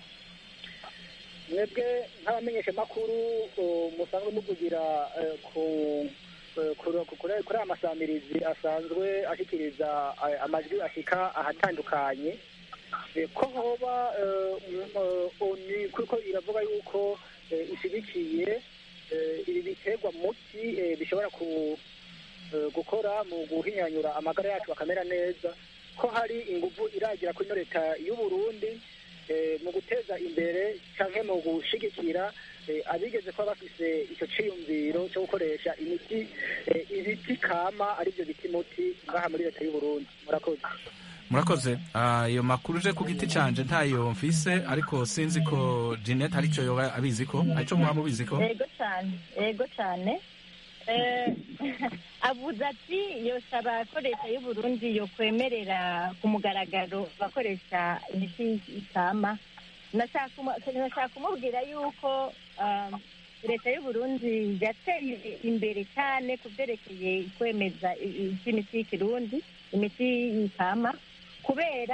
mwebwe nk'abamenyesha makuru musanzwe muvugira eh, ku eh, kuri kuri- kuri aya masamirizi asanzwe ashikiriza eh, amajwi ashika ahatandukanye Eh, ko hoba eh, mm, eh, oni kuko iravuga yuko eh, ishigikiye eh, ibi biterwa muti eh, bishobora ku eh, gukora mu guhinyanyura amagara yacu akamera neza ko hari ingufu iragira kuri ino leta y'u Burundi eh, mu guteza imbere canke mu gushigikira eh, abigeze kuba bafise ico ciyumviro cyo gukoresha imiti eh, ibiti kama arivyo biti muti ngaha muri leta y'u Burundi murakoze murakoze Ah, ayo makuru uje ku giti canje ntayo mfise ariko sinzi ko Jeanette arico yoba abizi ko arico muba mubizi ko yego cyane yego cyane Eh, avuze ati yosaba ko leta y'u Burundi yokwemerera ku mugaragaro abakoresha imiti ikama nashaka kumu- nashaka kumubwira yuko um, leta y'u Burundi yateye imbere cyane ku byerekeye kwemeza i- i- iby'imiti y'ikirundi imiti ikama kubera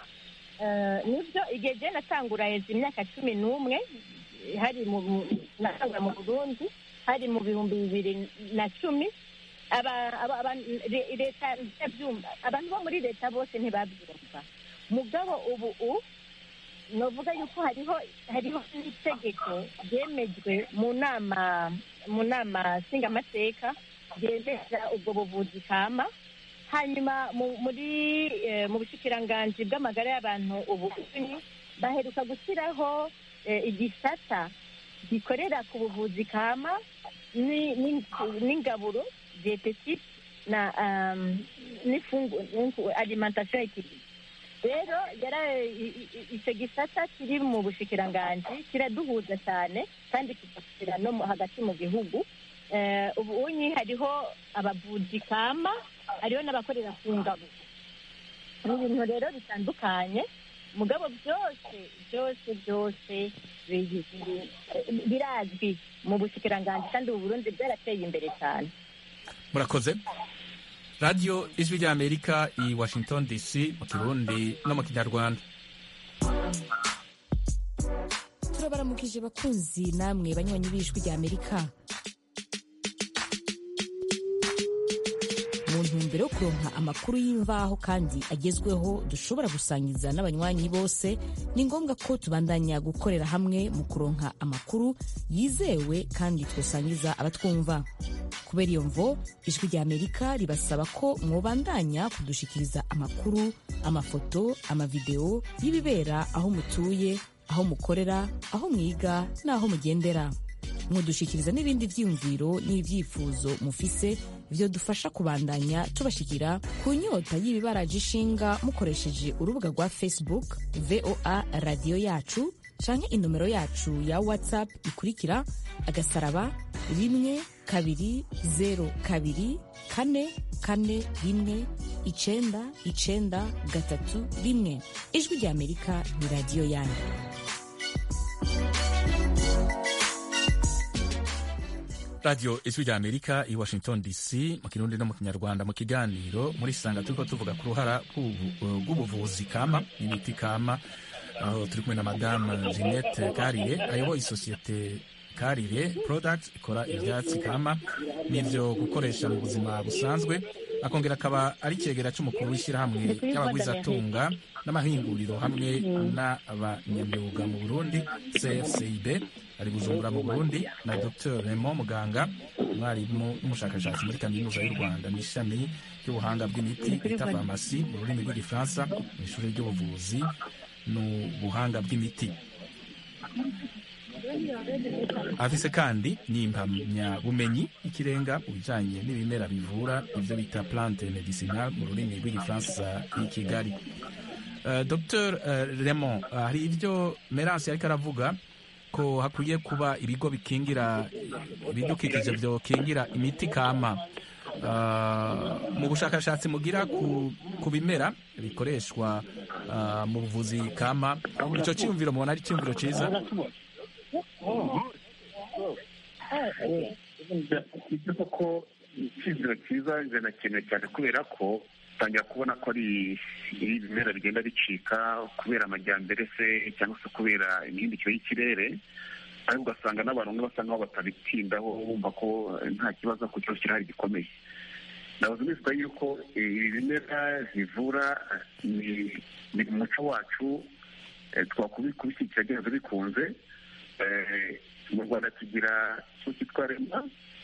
eh, nibyo igihe je natangura heza imyaka cumi n'umwe hari mu mu- natangura mu burundi hari mu bihumbi bibiri na cumi aba- aba- aba- le- leta ntiyabyumva abantu bo muri leta bose ntibabyumva mugabo ubu u novuga yuko hariho hariho n'itegeko ryemejwe mu nama mu nama nshingamateka ryemeza ubwo buvuzi kama hanyuma mu- muri eh, mu bushikiranganji bw'amagara y'abantu ubu baheruka gushyiraho eh, igisata gikorera ku buvuzi kama ni- ni- n'ingaburo dietetique na um, n'ifungu n'infu- alimentation équilibrée rero yara i- i- icyo gisata kiri mu bushikiranganji kiraduhuza cyane kandi kigashyira no mu- hagati mu gihugu Eh, ubu unyi hariho abavuzi kama hariho n'abakorera ku ngabo ni ibintu rero bitandukanye mugabo byose byose byose biri- biri- birazwi mu bushikiranganji kandi ubu burundi bwarateye imbere cyane murakoze radiyo ijwi ry'amerika i washington dc mu kirundi no mu kinyarwanda turabaramukije bakunzi namwe banywanyi b'ijwi rya amerika mu ntumbero yo kuronka amakuru y'imvaho kandi agezweho dushobora gusangiza n'abanywanyi bose ni ngombwa ko tubandanya gukorera hamwe mu kuronka amakuru yizewe kandi twosangiza abatwumva kubera iyo mvo ijwi rya amerika ribasaba ko mwobandanya kudushikiriza amakuru amafoto amavideo y'ibibera aho mutuye aho mukorera aho mwiga n'aho mugendera mudushikiriza n'ibindi vyiyumviro n'ivyifuzo mufise vyo dufasha kubandanya tubashikira ku nyota y'ibibaraje ishinga mukoresheje urubuga rwa facebook voa radiyo yacu canke inomero yacu ya whatsapp ikurikira agasaraba rimwe kabiri zero kabiri kane kane rimwe icenda icenda gatatu rimwe ijwi rya amerika ni radiyo yanyu radiyo ijwi rya amerika i washington dc mu kirundi no mu kinyarwanda mu kiganiro muri sanga turiko tuvuga ku ruhara rw'ubu- rw'ubuvuzi kama n'imiti kama aho turi kumwe na madamu jeannette karire ayoboye isosiyete karire product ikora ivyatsi kama n'ivyo gukoresha mu buzima busanzwe akongera akaba ari icegera c'umukuru w'ishyirahamwe ry'abagwizatunga n'amahinguriro hamwe n'abanyamyuga mu burundi cfcib ari bujumbura mu burundi na dr raymond muganga umwarimu n'umushakashatsi muri kaminuza y'u rwanda mu ishami ry'ubuhanga bw'imiti bita farumasi mu rurimi rw'igifaransa mu ishuri ry'ubuvuzi n'ubuhanga bw'imiti afise kandi n'impamyabumenyi y'ikirenga mu bijanye n'ibimera bivura ivyo bita plante medicinal mu rurimi rw'igifaransa i kigali Uh, dr uh, raymond uh, hari ivyo merance yariko aravuga ko hakwiye kuba ibigo bikingira ibidukikije vyokingira imiti kama Uh, mu bushakashatsi mugira ku, ku bimera bikoreshwa uh, mu buvuzi kama ico ciyumviro mubona ari ciyumviro ciza icyo koko icyizere cyiza birakenewe cyane kubera ko utangira kubona ko ari ibimera bigenda bicika kubera amajyambere se cyangwa se kubera imihindukire y'ikirere ariko ugasanga n'abantu bamwe basa nkaho batabitindaho bumva ko nta kibazo ku kibazo kirahari gikomeye nabuze neza yuko ibi bimera bivura ni ni mu muco wacu eh, twakubishyikira kubishyigikira byanze bikunze Eh, mu rwanda tugira icyo cyitwa rema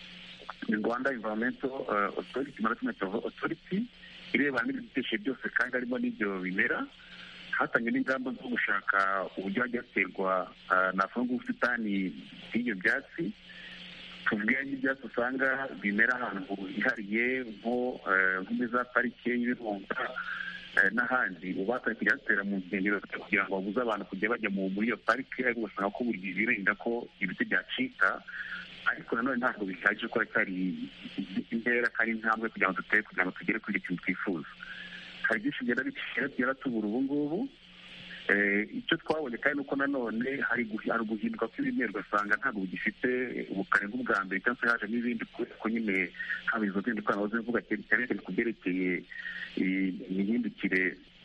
ni rwanda environmental eh, authority management authority irebana n'ibidukikije byose kandi harimo n'ibyo bimera hatangiwe n'ingamba zo gushaka uburyo hajya haterwa eh, navuga nk'ubusitani bw'ibyo byatsi tuvuge nk'ibyatsi usanga bimera ahantu hihariye nko eh, nko muri za parike y'ibirunga eh, n'ahandi uba batari kujya batera mu nkengero kugira ngo babuze abantu kujya bajya mu- muri iyo parike ariko ugasanga ko buri gihe birinda ko ibiti byacika ariko nanone ntabwo bihagije ko cyari intera kandi intambwe kugira ngo dutere kugira ngo tugere kuri icyo kintu twifuza hari byinshi bigenda bikira tugenda tubura ubu ngubu Eh, icyo twabonye kandi nuko nanone hari guhi- hari uguhinduka kw'ibimera ugasanga ntabwo bigifite ubukare nk'ubwa mbere cyangwa se hajemo ibindi kubera ko nyine haba izo zindi ikoranabuhanga zivuga cyane cyane ku byerekeye eh, imihindukire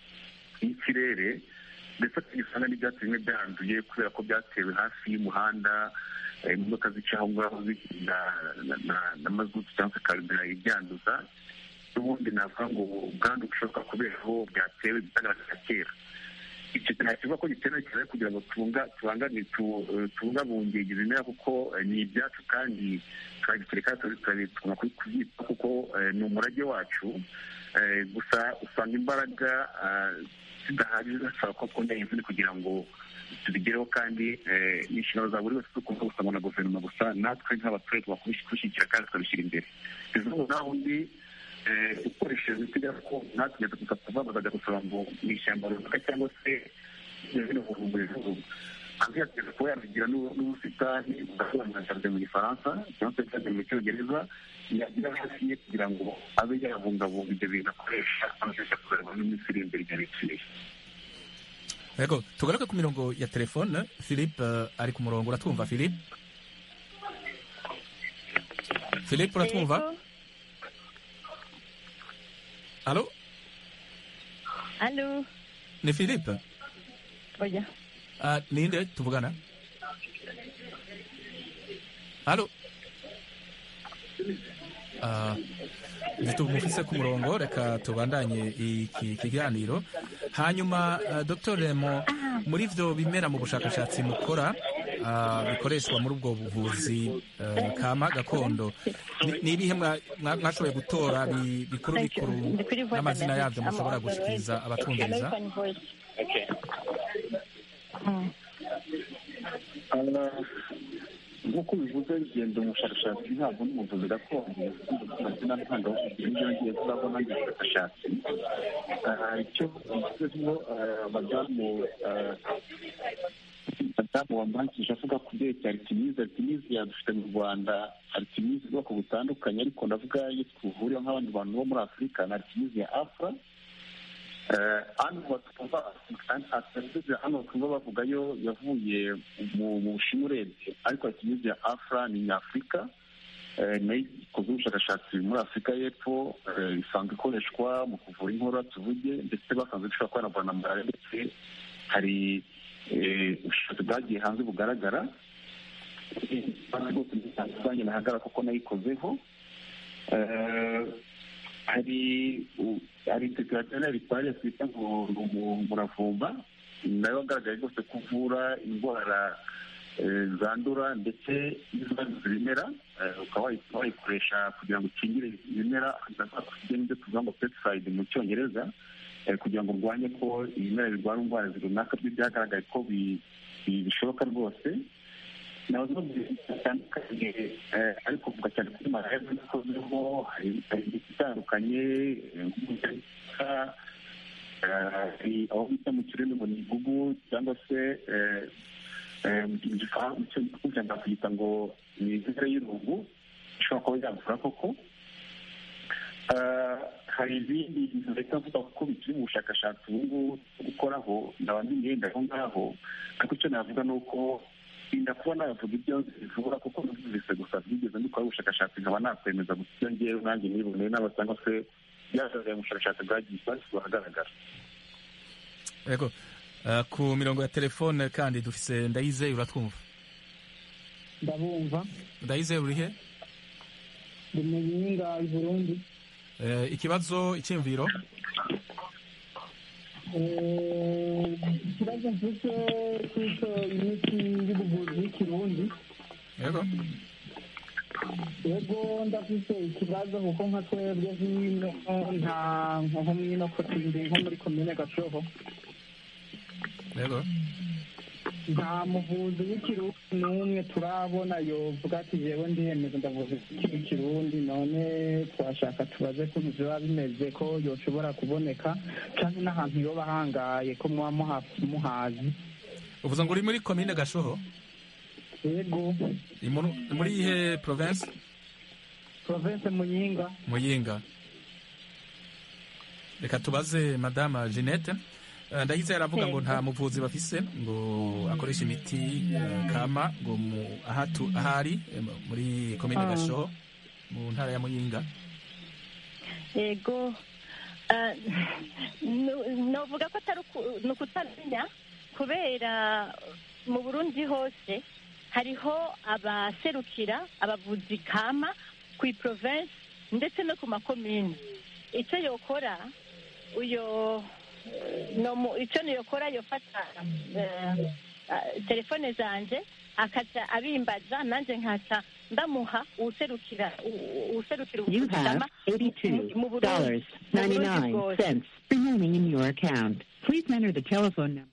y'ikirere ndetse tugisanga n'ibyatsi bimwe byanduye kubera ko byatewe hafi y'umuhanda eh, imodoka zica aho ngaho zigenda na- na- na mazutu cyangwa se karubira ibyanduza n'ubundi navuga ngo ubwandu bushoboka kubera aho byatewe bitagaragara kera icyo kintu kivuga ko gikenewe cyane kugira ngo tubunga tubangane tu- eh, tubungabunge ibyo bimera kuko eh, ni ibyacu kandi turagikireka tugomba kubyitaho kuko eh, ni umurage wacu Eh, gusa usanga imbaraga ah, zidahagije zisaba ko twongera imvune kugira ngo tubigereho kandi eh, ni inshingano za buri wese tukumva gusa ngo na guverinoma gusa natwe nk'abaturage tugomba kubishyigikira kandi tukabishyira imbere bivuga naho undi eh, ukoresheje imiti gakondo natwe gusa tuva bazajya gusaba ngo mu ishyamba runaka cyangwa se bino buvuzi abyateza kuba yabigira n'u- n'ubusitani bwasobanura nka jaride mu gifaransa cyangwa se jaride mu cyongereza yagira hafi ye kugira ngo abe yabungabunga ibyo bintu akoresha amashusho kuzareba n'iminsi iri imbere igihe bikwiye yego tugaruke ku mirongo ya telefone philippe eh, ari ku murongo uratwumva philippe philippe uratwumva alo alo ni philippe oya Ah, ninde tuvugana alo Ah, tumufise ku murongo reka tubandanye iki kiganiro hanyuma uh, dr remo muri ivyo bimera mu bushakashatsi mukora ah, bikoreshwa muri ubwo buvuzi eh, kama gakondo Ni- ni ibihe mwa- mwa- mwashoboye gutora bi- bikuru bikuru n'amazina yabyo mushobora gushikiriza abatwumviriza nk'uko bivuze bigenda umushakashatsi ntabwo n'umuvuzi gakondo amazina ntangabuvuzi n'ibyo ngiye tuzabona mu bushakashatsi Ah, icyo bivuzeho ah, madamu ah, madamu wambangije avuga ku byerekeye aritimizi aritimizi yadufite mu rwanda aritimizi ubwoko butandukanye ariko ndavuga iyo twuvuriye nk'abandi bantu bo muri afurika na aritimizi ya afra Eh, hano batumva aserivisi hano batumva bavuga yo yavuye mu mu bushinwa urebye ariko aritimizi ya afra ni nyafurika Eh, nayo ikoze ubushakashatsi muri afurika y'epfo eh, isanzwe ikoreshwa mu kuvura inkorora tuvuge ndetse basanzwe ishobora kwanavura na malariya ndetse hari eh, ubushakashatsi bwagiye hanze bugaragara Eh, kandi rwose bitandukanye nahagarara kuko nayikozeho Eh, hari u- hari integrationeri bitwariye twita ngo ni umu- umuravumba nayo wagaragaye rwose ko uvura indwara eh, zandura ndetse n'izanduza ibimera eh, ukaba wayi- wayikoresha kugira ngo ukingire ibimera ibyo tuvuga ngo pesticide mu cyongereza eh, kugira ngo urwanye ko ibimera birwara indwara runaka byo byagaragaye ko bi- bi- bishoboka rwose nabaza mu bintu bitandukanye eh, ariko kuvuga cyane kuri malariya kuko ziriho hari hari imiti itandukanye eh, nk'umugereka hari aho bita mu kirimi ngo ni igugu cyangwa se eh, eh, mu gifaransa mu cyongereza bakita ngo ni inzira y'irungu ishobora kuba yavura koko Eh, hari ibindi bintu leta avuga ko bikiri mu bushakashatsi ubu ngubu bwo gukoraho ndaba ndimyenda aho ngaho ariko icyo navuga ni uko inda kuba navuga ibyo bivura kuko numvise gusa byigeze mbikora ubushakashatsi nkaba nakwemeza gusa ibyo ngewe nanjye niboneye n'aba cyangwa se byagaragaye mu bushakashatsi bwagiye bwashyizwe ahagaragara yego Ah, ku mirongo ya telefone kandi dufise ndayizeye uratwumva ndabumva ndayizeye urihe ndi mu yinga i burundi Eh, ikibazo icyiyumviro Eh, ikibazo mfite cy'uko imiti y'ubuvuzi y'ikirundi yego yego ndafite ikibazo kuko nka twebwe hino nta nko mwino kotindi nko muri komine gashoho yego nta muvuzi w'ikirundi n'umwe turabona yovuga ati jewe ndiyemeza ndavuza ikirundi none twashaka tubaze ko biba bimeze ko yoshobora kuboneka cyangwa n'ahantu yoba ahangaye ko muba muha- muhazi uvuze ngo uri muri komine gashoho yego Ni muri- muri ihe province province muyinga muyinga reka tubaze madama jeannette Eh, ndahise aravuga ngo nta muvuzi bafise ngo akoresha imiti eh, kama ngo mu- ahatu ahari eh, muri komine Ah. gashoho mu ntara ya muyinga yego Ah, nu- novuga ko atari uku- ni ukutamenya kubera mu burundi hose hariho abaserukira abavuzi kama ku province ndetse no ku makomini icyo yokora uyo eh, no mu- icyo niyokora yofata eh, ah, telefone zanje akaza abimbaza nanjye nkaca ndamuha uwuserukira u- uwuserukira You ubuvuzi have kama eighty-two mu Burundi dollars mu Burundi ninety-nine bwose. cents remaining in your account. Please enter the telephone number.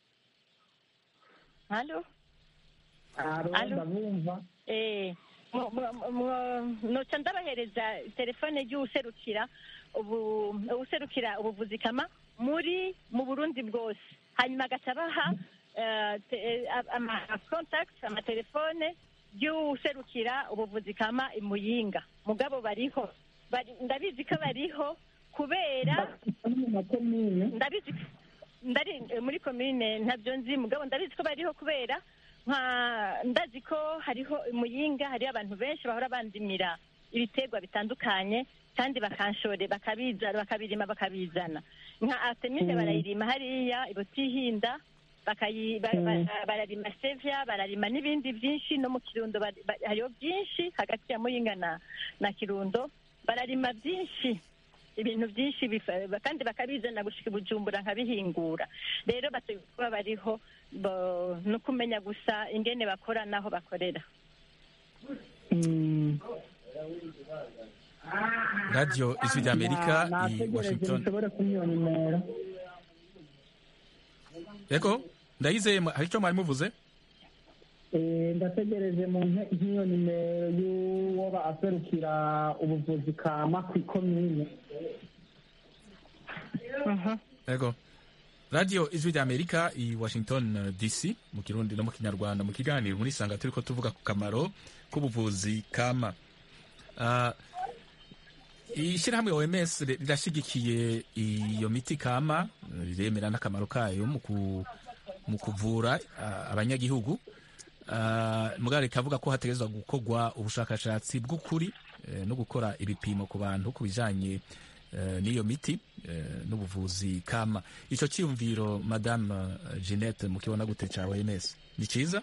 halo aro ndabumva eh mu- mu- mu- noca ndabahereza telefone y'uwuserukira ubu uwuserukira ubuvuzi kama muri mu burundi bwose hanyuma agaca abaha eh, te- eh, ama contact amatelefone y'uwuserukira ubuvuzi kama i muyinga mugabo bariho Bari- ndabizi ko bariho kubera ndabizi ndari eh, muri komine ntabyo nzi mugabo ndabizi ko bariho kubera nka ndazi ko hariho muyinga hariho abantu benshi bahora bandimira ibiterwa bitandukanye kandi bakanshore bakabizana bakabirima bakabizana nka artemide Mm. barayirima hariya ibutihinda bakayi ba- ba- bararima sevya bararima n'ibindi byinshi no mu kirundo bari- ba- hariho byinshi hagati ya muyinga na na kirundo bararima byinshi ibintu byinshi bifa- kandi bakabizana gushika i bujumbura nkabihingura rero bategereje kuba bariho bo- no kumenya gusa ingene bakora n'aho bakorera radiyo ijwi ry'amerika i nategereje washington mushobore kumwiyo nimero yego ndayizeye mwa- hari icyo mwari muvuze Eh, ndategereje mu nke- nk'iyo nimero y'uwo aserukira ubuvuzi kama ku ikomine yego radiyo ijwi ry'amerika i washington eh, dc mu kirundi no mu kinyarwanda mu kiganiro muri sanga turi ko tuvuga ku kamaro k'ubuvuzi kama Ah, ishyirahamwe oms ri- rirashyigikiye iyo miti kama eh, riremera n'akamaro kayo mu ku- mu kuvura ah, abanyagihugu Ah, mugabo rikavuga ko hategerezwa gukorwa ubushakashatsi bw'ukuri eh, no gukora ibipimo ku bantu ku bijanye eh, n'iyo miti eh, n'ubuvuzi kama ico cyiyumviro madame eh, jeannette mukibona gute ca oms ni ciza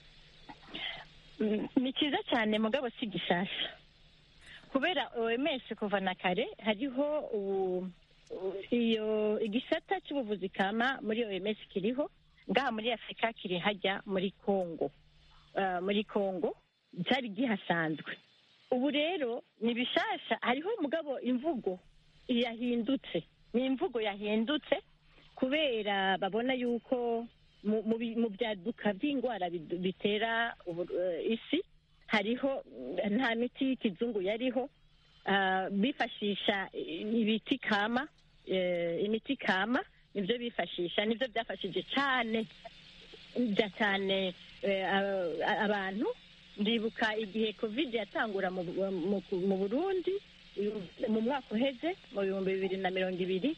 Mm, ni cyiza cyane mugabo si gishasha kubera oms kuva na kare hariho ubu- u- iyo igisata cy'ubuvuzi kama muri oms kiriho ngaha muri afurika kiri hajya muri congo Ah, muri congo cyari gihasanzwe ubu rero ni bishasha hariho mugabo imvugo yahindutse ni imvugo yahindutse kubera babona yuko mu- mu bi- mu byaduka by'indwara bid- bitera ubu- eh, isi hariho mm, nta miti y'ikizungu yariho Ah, bifashisha ibiti kama eh, imiti kama nibyo bifashisha nibyo byafashije cyane bya cyane eh, a- abantu ndibuka igihe covid yatangura mu, mu, mu burundi mu mwaka uheze mu bihumbi bibiri na mirongo ibiri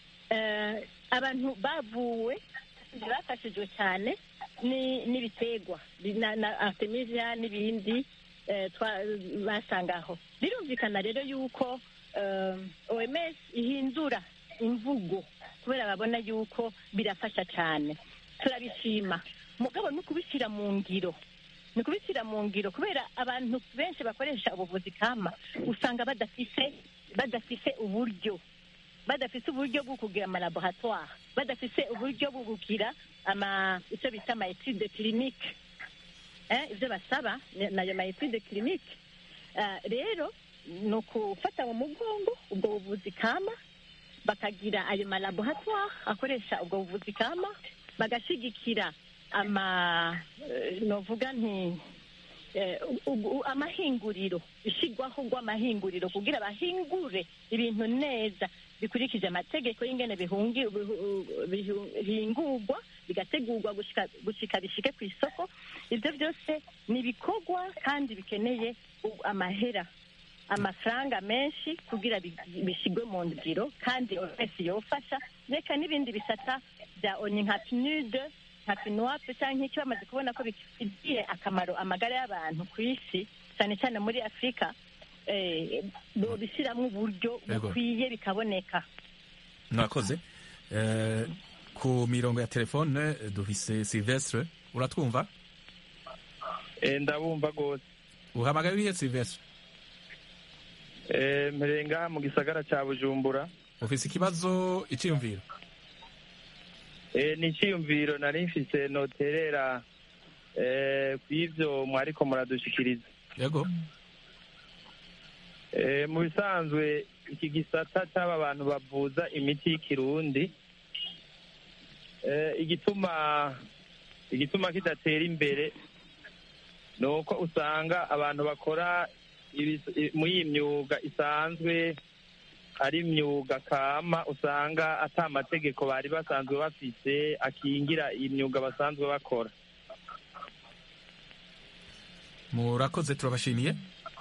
eh, abantu bavuwe bafashijwe cyane ni- n'ibiterwa Bi- na, na artemisia n'ibindi eh, twa- basangaho birumvikana rero yuko eh, oms ihindura imvugo kubera babona yuko birafasha cyane turabishima mugabo ni ukubishyira mu ngiro ni ukubishyira mu ngiro kubera abantu benshi bakoresha ubuvuzi kama usanga badafise badafise uburyo badafise uburyo bwo kugira amalaboratoire badafise uburyo bwo kugira ama icyo bita ama etude clinique eh, ibyo basaba ni- nayo ma etude clinique Ah, rero ni ukufata mu mugongo ubwo buvuzi kama bakagira ayo malaboratoire akoresha ubwo buvuzi kama bagashyigikira ama eh, novuga nti eh, u- u- amahinguriro ishyirwaho rw'amahinguriro kugira bahingure ibintu neza bikurikije amategeko y'ingene bihungi- bihu- bihu- bihingurwa bigategurwa gushika gushika bishike ku isoko ibyo byose ni ibikorwa kandi bikeneye u- amahera amafaranga menshi kugira bi- bishyirwe mu ngiro kandi wese yofasha reka n'ibindi bisata bya oni nka pinude nka pinuwape cyangwa icyo bamaze kubona ko bifitiye akamaro amagara y'abantu ku isi cyane cyane muri afurika eh, bishyiramo uburyo Yego. bukwiye bikaboneka mwakoze Eh, ku mirongo ya telefone eh, dufise silvestre uratwumva ndabumva rwose uhamagaye wihe silvestre Eh, mpereye ngaha mu gisagara cya bujumbura ufise ikibazo iciyumviro Eh, ni icyiyumviro nari mfise noterera eh, ku ivyo mwariko muradushikiriza yego Eh, mu bisanzwe iki gisata cy'aba bantu bavuza imiti y'ikirundi eh, igituma igituma kidatera imbere ni uko usanga abantu bakora ibis- i- muri iyi myuga isanzwe ari imyuga kama usanga ata amategeko bari basanzwe bafise akingira iyi myuga basanzwe bakora murakoze turabashimiye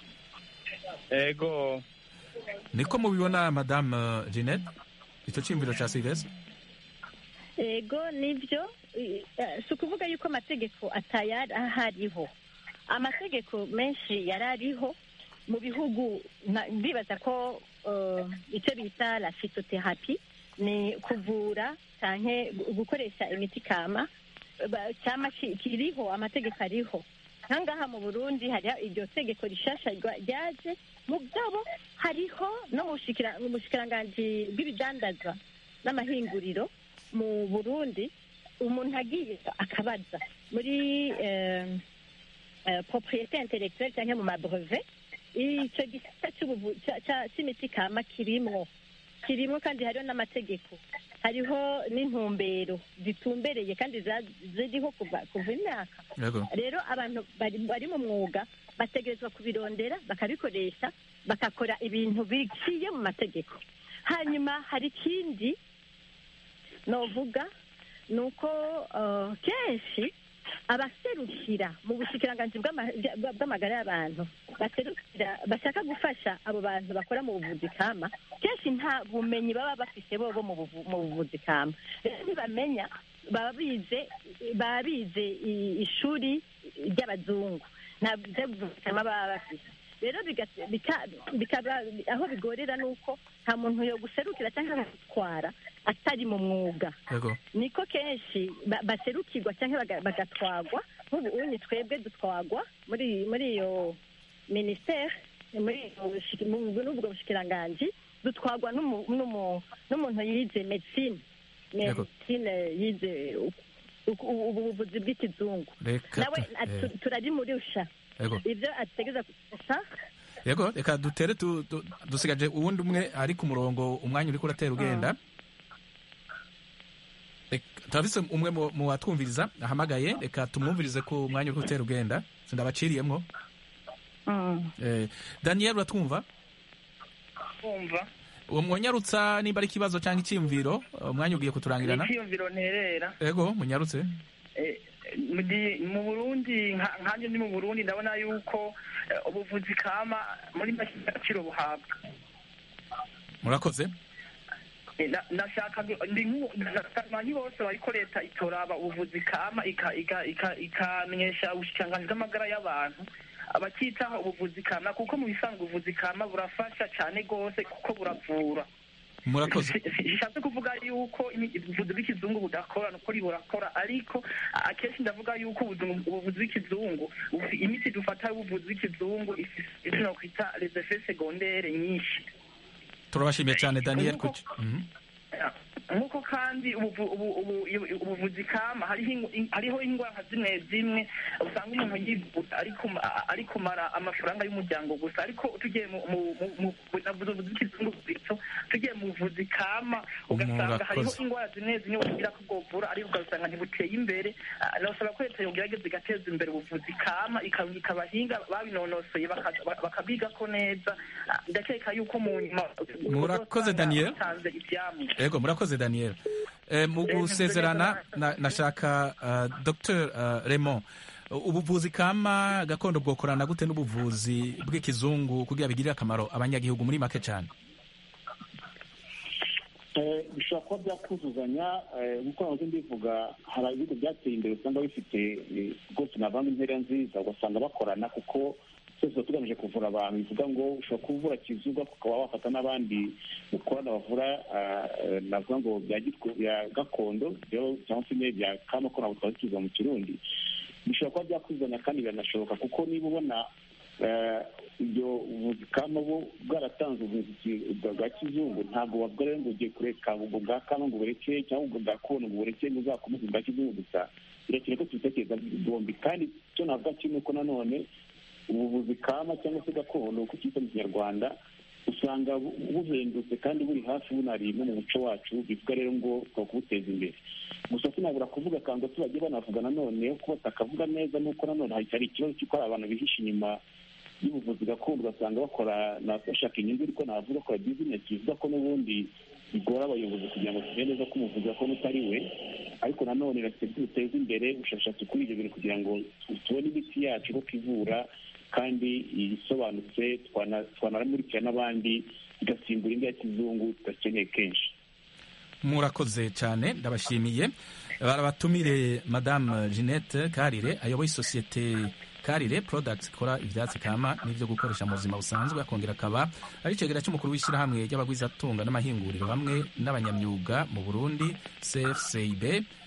ego niko mubibona madame eh, jeannette icyo cyiyumviro ca silvestre ego nibyo i- eh, si ukuvuga yuko amategeko atayari ahariho amategeko menshi yari ariho mu bihugu nka- ndibaza ko eh, icyo bita la phytotherapy ni kuvura canke gu- gukoresha imiti kama ba- cyama ki- kiriho amategeko ariho nkangaha mu burundi hariho iryo tegeko rishasha rya- ryaje mugabo hariho no mu bushikira- mu bushikiranganji bw'ibidandazwa n'amahinguriro mu burundi umuntu agiye akabaza muri eh, eh, propriété intellectuelle cyangwa mu mabrevet icyo gisata cy'ubuvu- ca- ca- c'imiti kama kirimwo kirimwo kandi hariho n'amategeko hariho n'intumbero zitumbereye kandi za- ziriho kuva kuva imyaka yego rero abantu bari bari mu mwuga bategerezwa kubirondera bakabikoresha bagakora ibintu biciye mu mategeko hanyuma hari ikindi novuga ni uko eh, kenshi abaserukira mu bushikiranganji bw'ama- bwa- bw'amagara y'abantu baserukira bashaka gufasha abo bantu bakora mu buvuzi kama kenshi nta bumenyi baba bafise bobo mu buvu- mu buvuzi kama rero ntibamenya baba bize baba bize i- ishuri ry'abazungu nta byo buvuzi kama baba bafise rero biga- bika- bikaba aho bigorera ni uko nta muntu yo guserukira cyangwa gutwara atari mu mwuga yego niko kenshi ba- baserukirwa cyangwa baga- bagatwagwa nk'ubu unyi twebwe dutwagwa muri muri iyo minisiteri muri iyo bushi- mu- n'ubwo bushikiranganji dutwagwa n'umu- n'umu- n'umuntu yize medicine Yego. medicine yize u- u- u- ubuvuzi bw'ikizungu Reka nawe tu- atu- eh. turarimurusha Yego. ibyo ategeza gusa yego reka dutere tu- tu- dusigaje uwundi umwe ari ku murongo umwanya uriko uratera ugenda Reka- turafise umwe mu- mu batwumviriza ahamagaye reka tumwumvirize ku mwanya uriko utera ugenda sindabaciriyemwo Eh, daniel uratwumva kumva uwo mwonyarutsa nimba ari ikibazo cyangwa icyiyumviro umwanya ugiye kuturangirana icyiyumviro nterera yego munyarutse Eh, mu gi- mu burundi nka- nkanjye ndi mu burundi ndabona yuko eh, ubuvuzi kama muri make agaciro buhabwa murakoze Eh, na- nashaka gu- ndi nk'u- abantu bose bariko leta itoraba ubuvuzi kama ika- ika- ika- ikamenyesha ubushikiranganji bw'amagara y'abantu abakitaho ubuvuzi kama kuko mu bisanzwe ubuvuzi kama burafasha cyane rwose kuko buravura murakoze bishatse kuvuga yuko imi- ubuvuzi bw'ikizungu budakora nukuri burakora ariko akenshi ndavuga yuko ubuzu- ubuvuzi bw'ikizungu ubu- imiti dufata y'ubuvuzi bw'ikizungu ifise ivyo nokwita les effets secondaires nyinshi turabashimiye cyane daniel kuki Mhm. nk'uko kandi ubuvu- ubu- ubu- ubu- ubuvuzi kama hariho ingu- in- hariho indwara zimwe zimwe usanga umuntu yivuza ari kuma- ari kumara amafaranga y'umuryango gusa ariko tugiye mu mu- mu- mu- navuze ubuvuzi bw'ikizungu gusa tugiye mu buvuzi kama ugasanga hariho Murakoze. indwara zimwe zimwe bagira ko bwovura ariko ugasanga ntibuteye imbere Ah, nasaba ko leta yogerageza igateza imbere ubuvuzi kama ikarungika abahinga babinonosoye baka- bakabwigako neza Ah, ndakeka yuko mu nyuma Murakoze, Daniel. batanze ivyamwa yego murakoze daniel Eh, mu gusezerana na- nashaka uh, dr uh, raymond ubuvuzi kama gakondo bwokorana gute n'ubuvuzi bw'ikizungu kugira bigirire akamaro abanyagihugu muri make cyane Eh, bishobora kuba byakuzuzanya eh, nk'uko nahoze mbivuga hari ibihugu byateye imbere usanga bifite eh, rwose navanga intera nziza ugasanga bakorana kuko twese tuba tugamije kuvura abantu bivuga ngo ushobora kuvura kizuga ukaba wafata n'abandi mukorana bavura ah, eh, navuga ngo bya gitwe- bya gakondo byo- cyangwa se nyine bya kama ko ntabwo twaba tukivuga mu kirundi bishobora kuba byakuzuzanya kandi biranashoboka kuko niba ubona eh, ibyo ubuvuzi kama bo bwaratanze ubuvuzi ki- bwa bwa kizungu ntabwo bavuga rero ngo ugiye kureka ubwo bwa kama ngo bureke cyangwa ubwo bwa kono ngo bureke ngo uzakomeze ubwa kizungu gusa birakeye ko tubitekereza bombi kandi icyo navuga kimwe ko nanone ubuvuzi kama cyangwa se gakondo uko cyita mu kinyarwanda usanga bu- buhendutse kandi buri hafi bunari no mu muco wacu bivuga rero ngo twa kubuteza imbere gusa sinabura kuvuga kandi ko bagiye banavuga nanone ko batakavuga neza nuko nanone hari hari ikibazo cy'uko hari abantu bihisha inyuma y'ubuvuzi gakondo ugasanga bakora na- bashaka inyungu ariko navuga bakora bizinesi bivuga ko n'ubundi bigora abayobozi kugira ngo tumenye neza ko umuvuzi gakondo utari we ariko nanone reka duteze imbere ubushakashatsi kuri ibyo bintu kugira ngo tubone imiti yacu ko ivura kandi isobanutse twana- twanaramurikira n'abandi igasimbura indi ya kizungu tudakeneye kenshi murakoze cyane ndabashimiye barabatumire madame jeannette karire ayoboye isosiyete karire products ikora ibyatsi kama n'ibyo gukoresha mu buzima busanzwe akongera akaba ari icegera cy'umukuru w'ishyirahamwe ry'abagwizatunga n'amahinguriro hamwe n'abanyamyuga mu burundi cfcb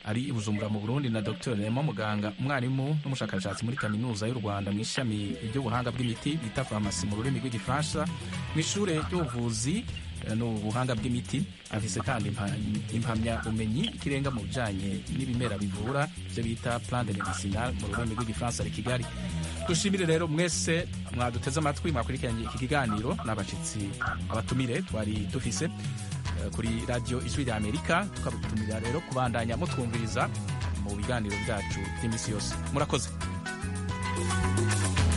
ari i bujumbura mu burundi na dr remo muganga umwarimu n'umushakashatsi muri kaminuza y'u rwanda mu ishami ry'ubuhanga bw'imiti bita farumasi mu rurimi rw'igifaransa mu ishure ry'ubuvuzi eh, n'ubuhanga bw'imiti afise kandi impa- impamyabumenyi ikirenga mu bijanye n'ibimera bivura ibyo bita plan de medicinal mu rurimi rw'igifaransa ari kigali dushimire rero mwese mwaduteze amatwi mwakurikiranye iki kiganiro n'abashitsi abatumire twari dufise eh, kuri radiyo ijwi rya amerika tukabutumira rero kubandanya mutwumviriza mu biganiro byacu by'iminsi yose murakoze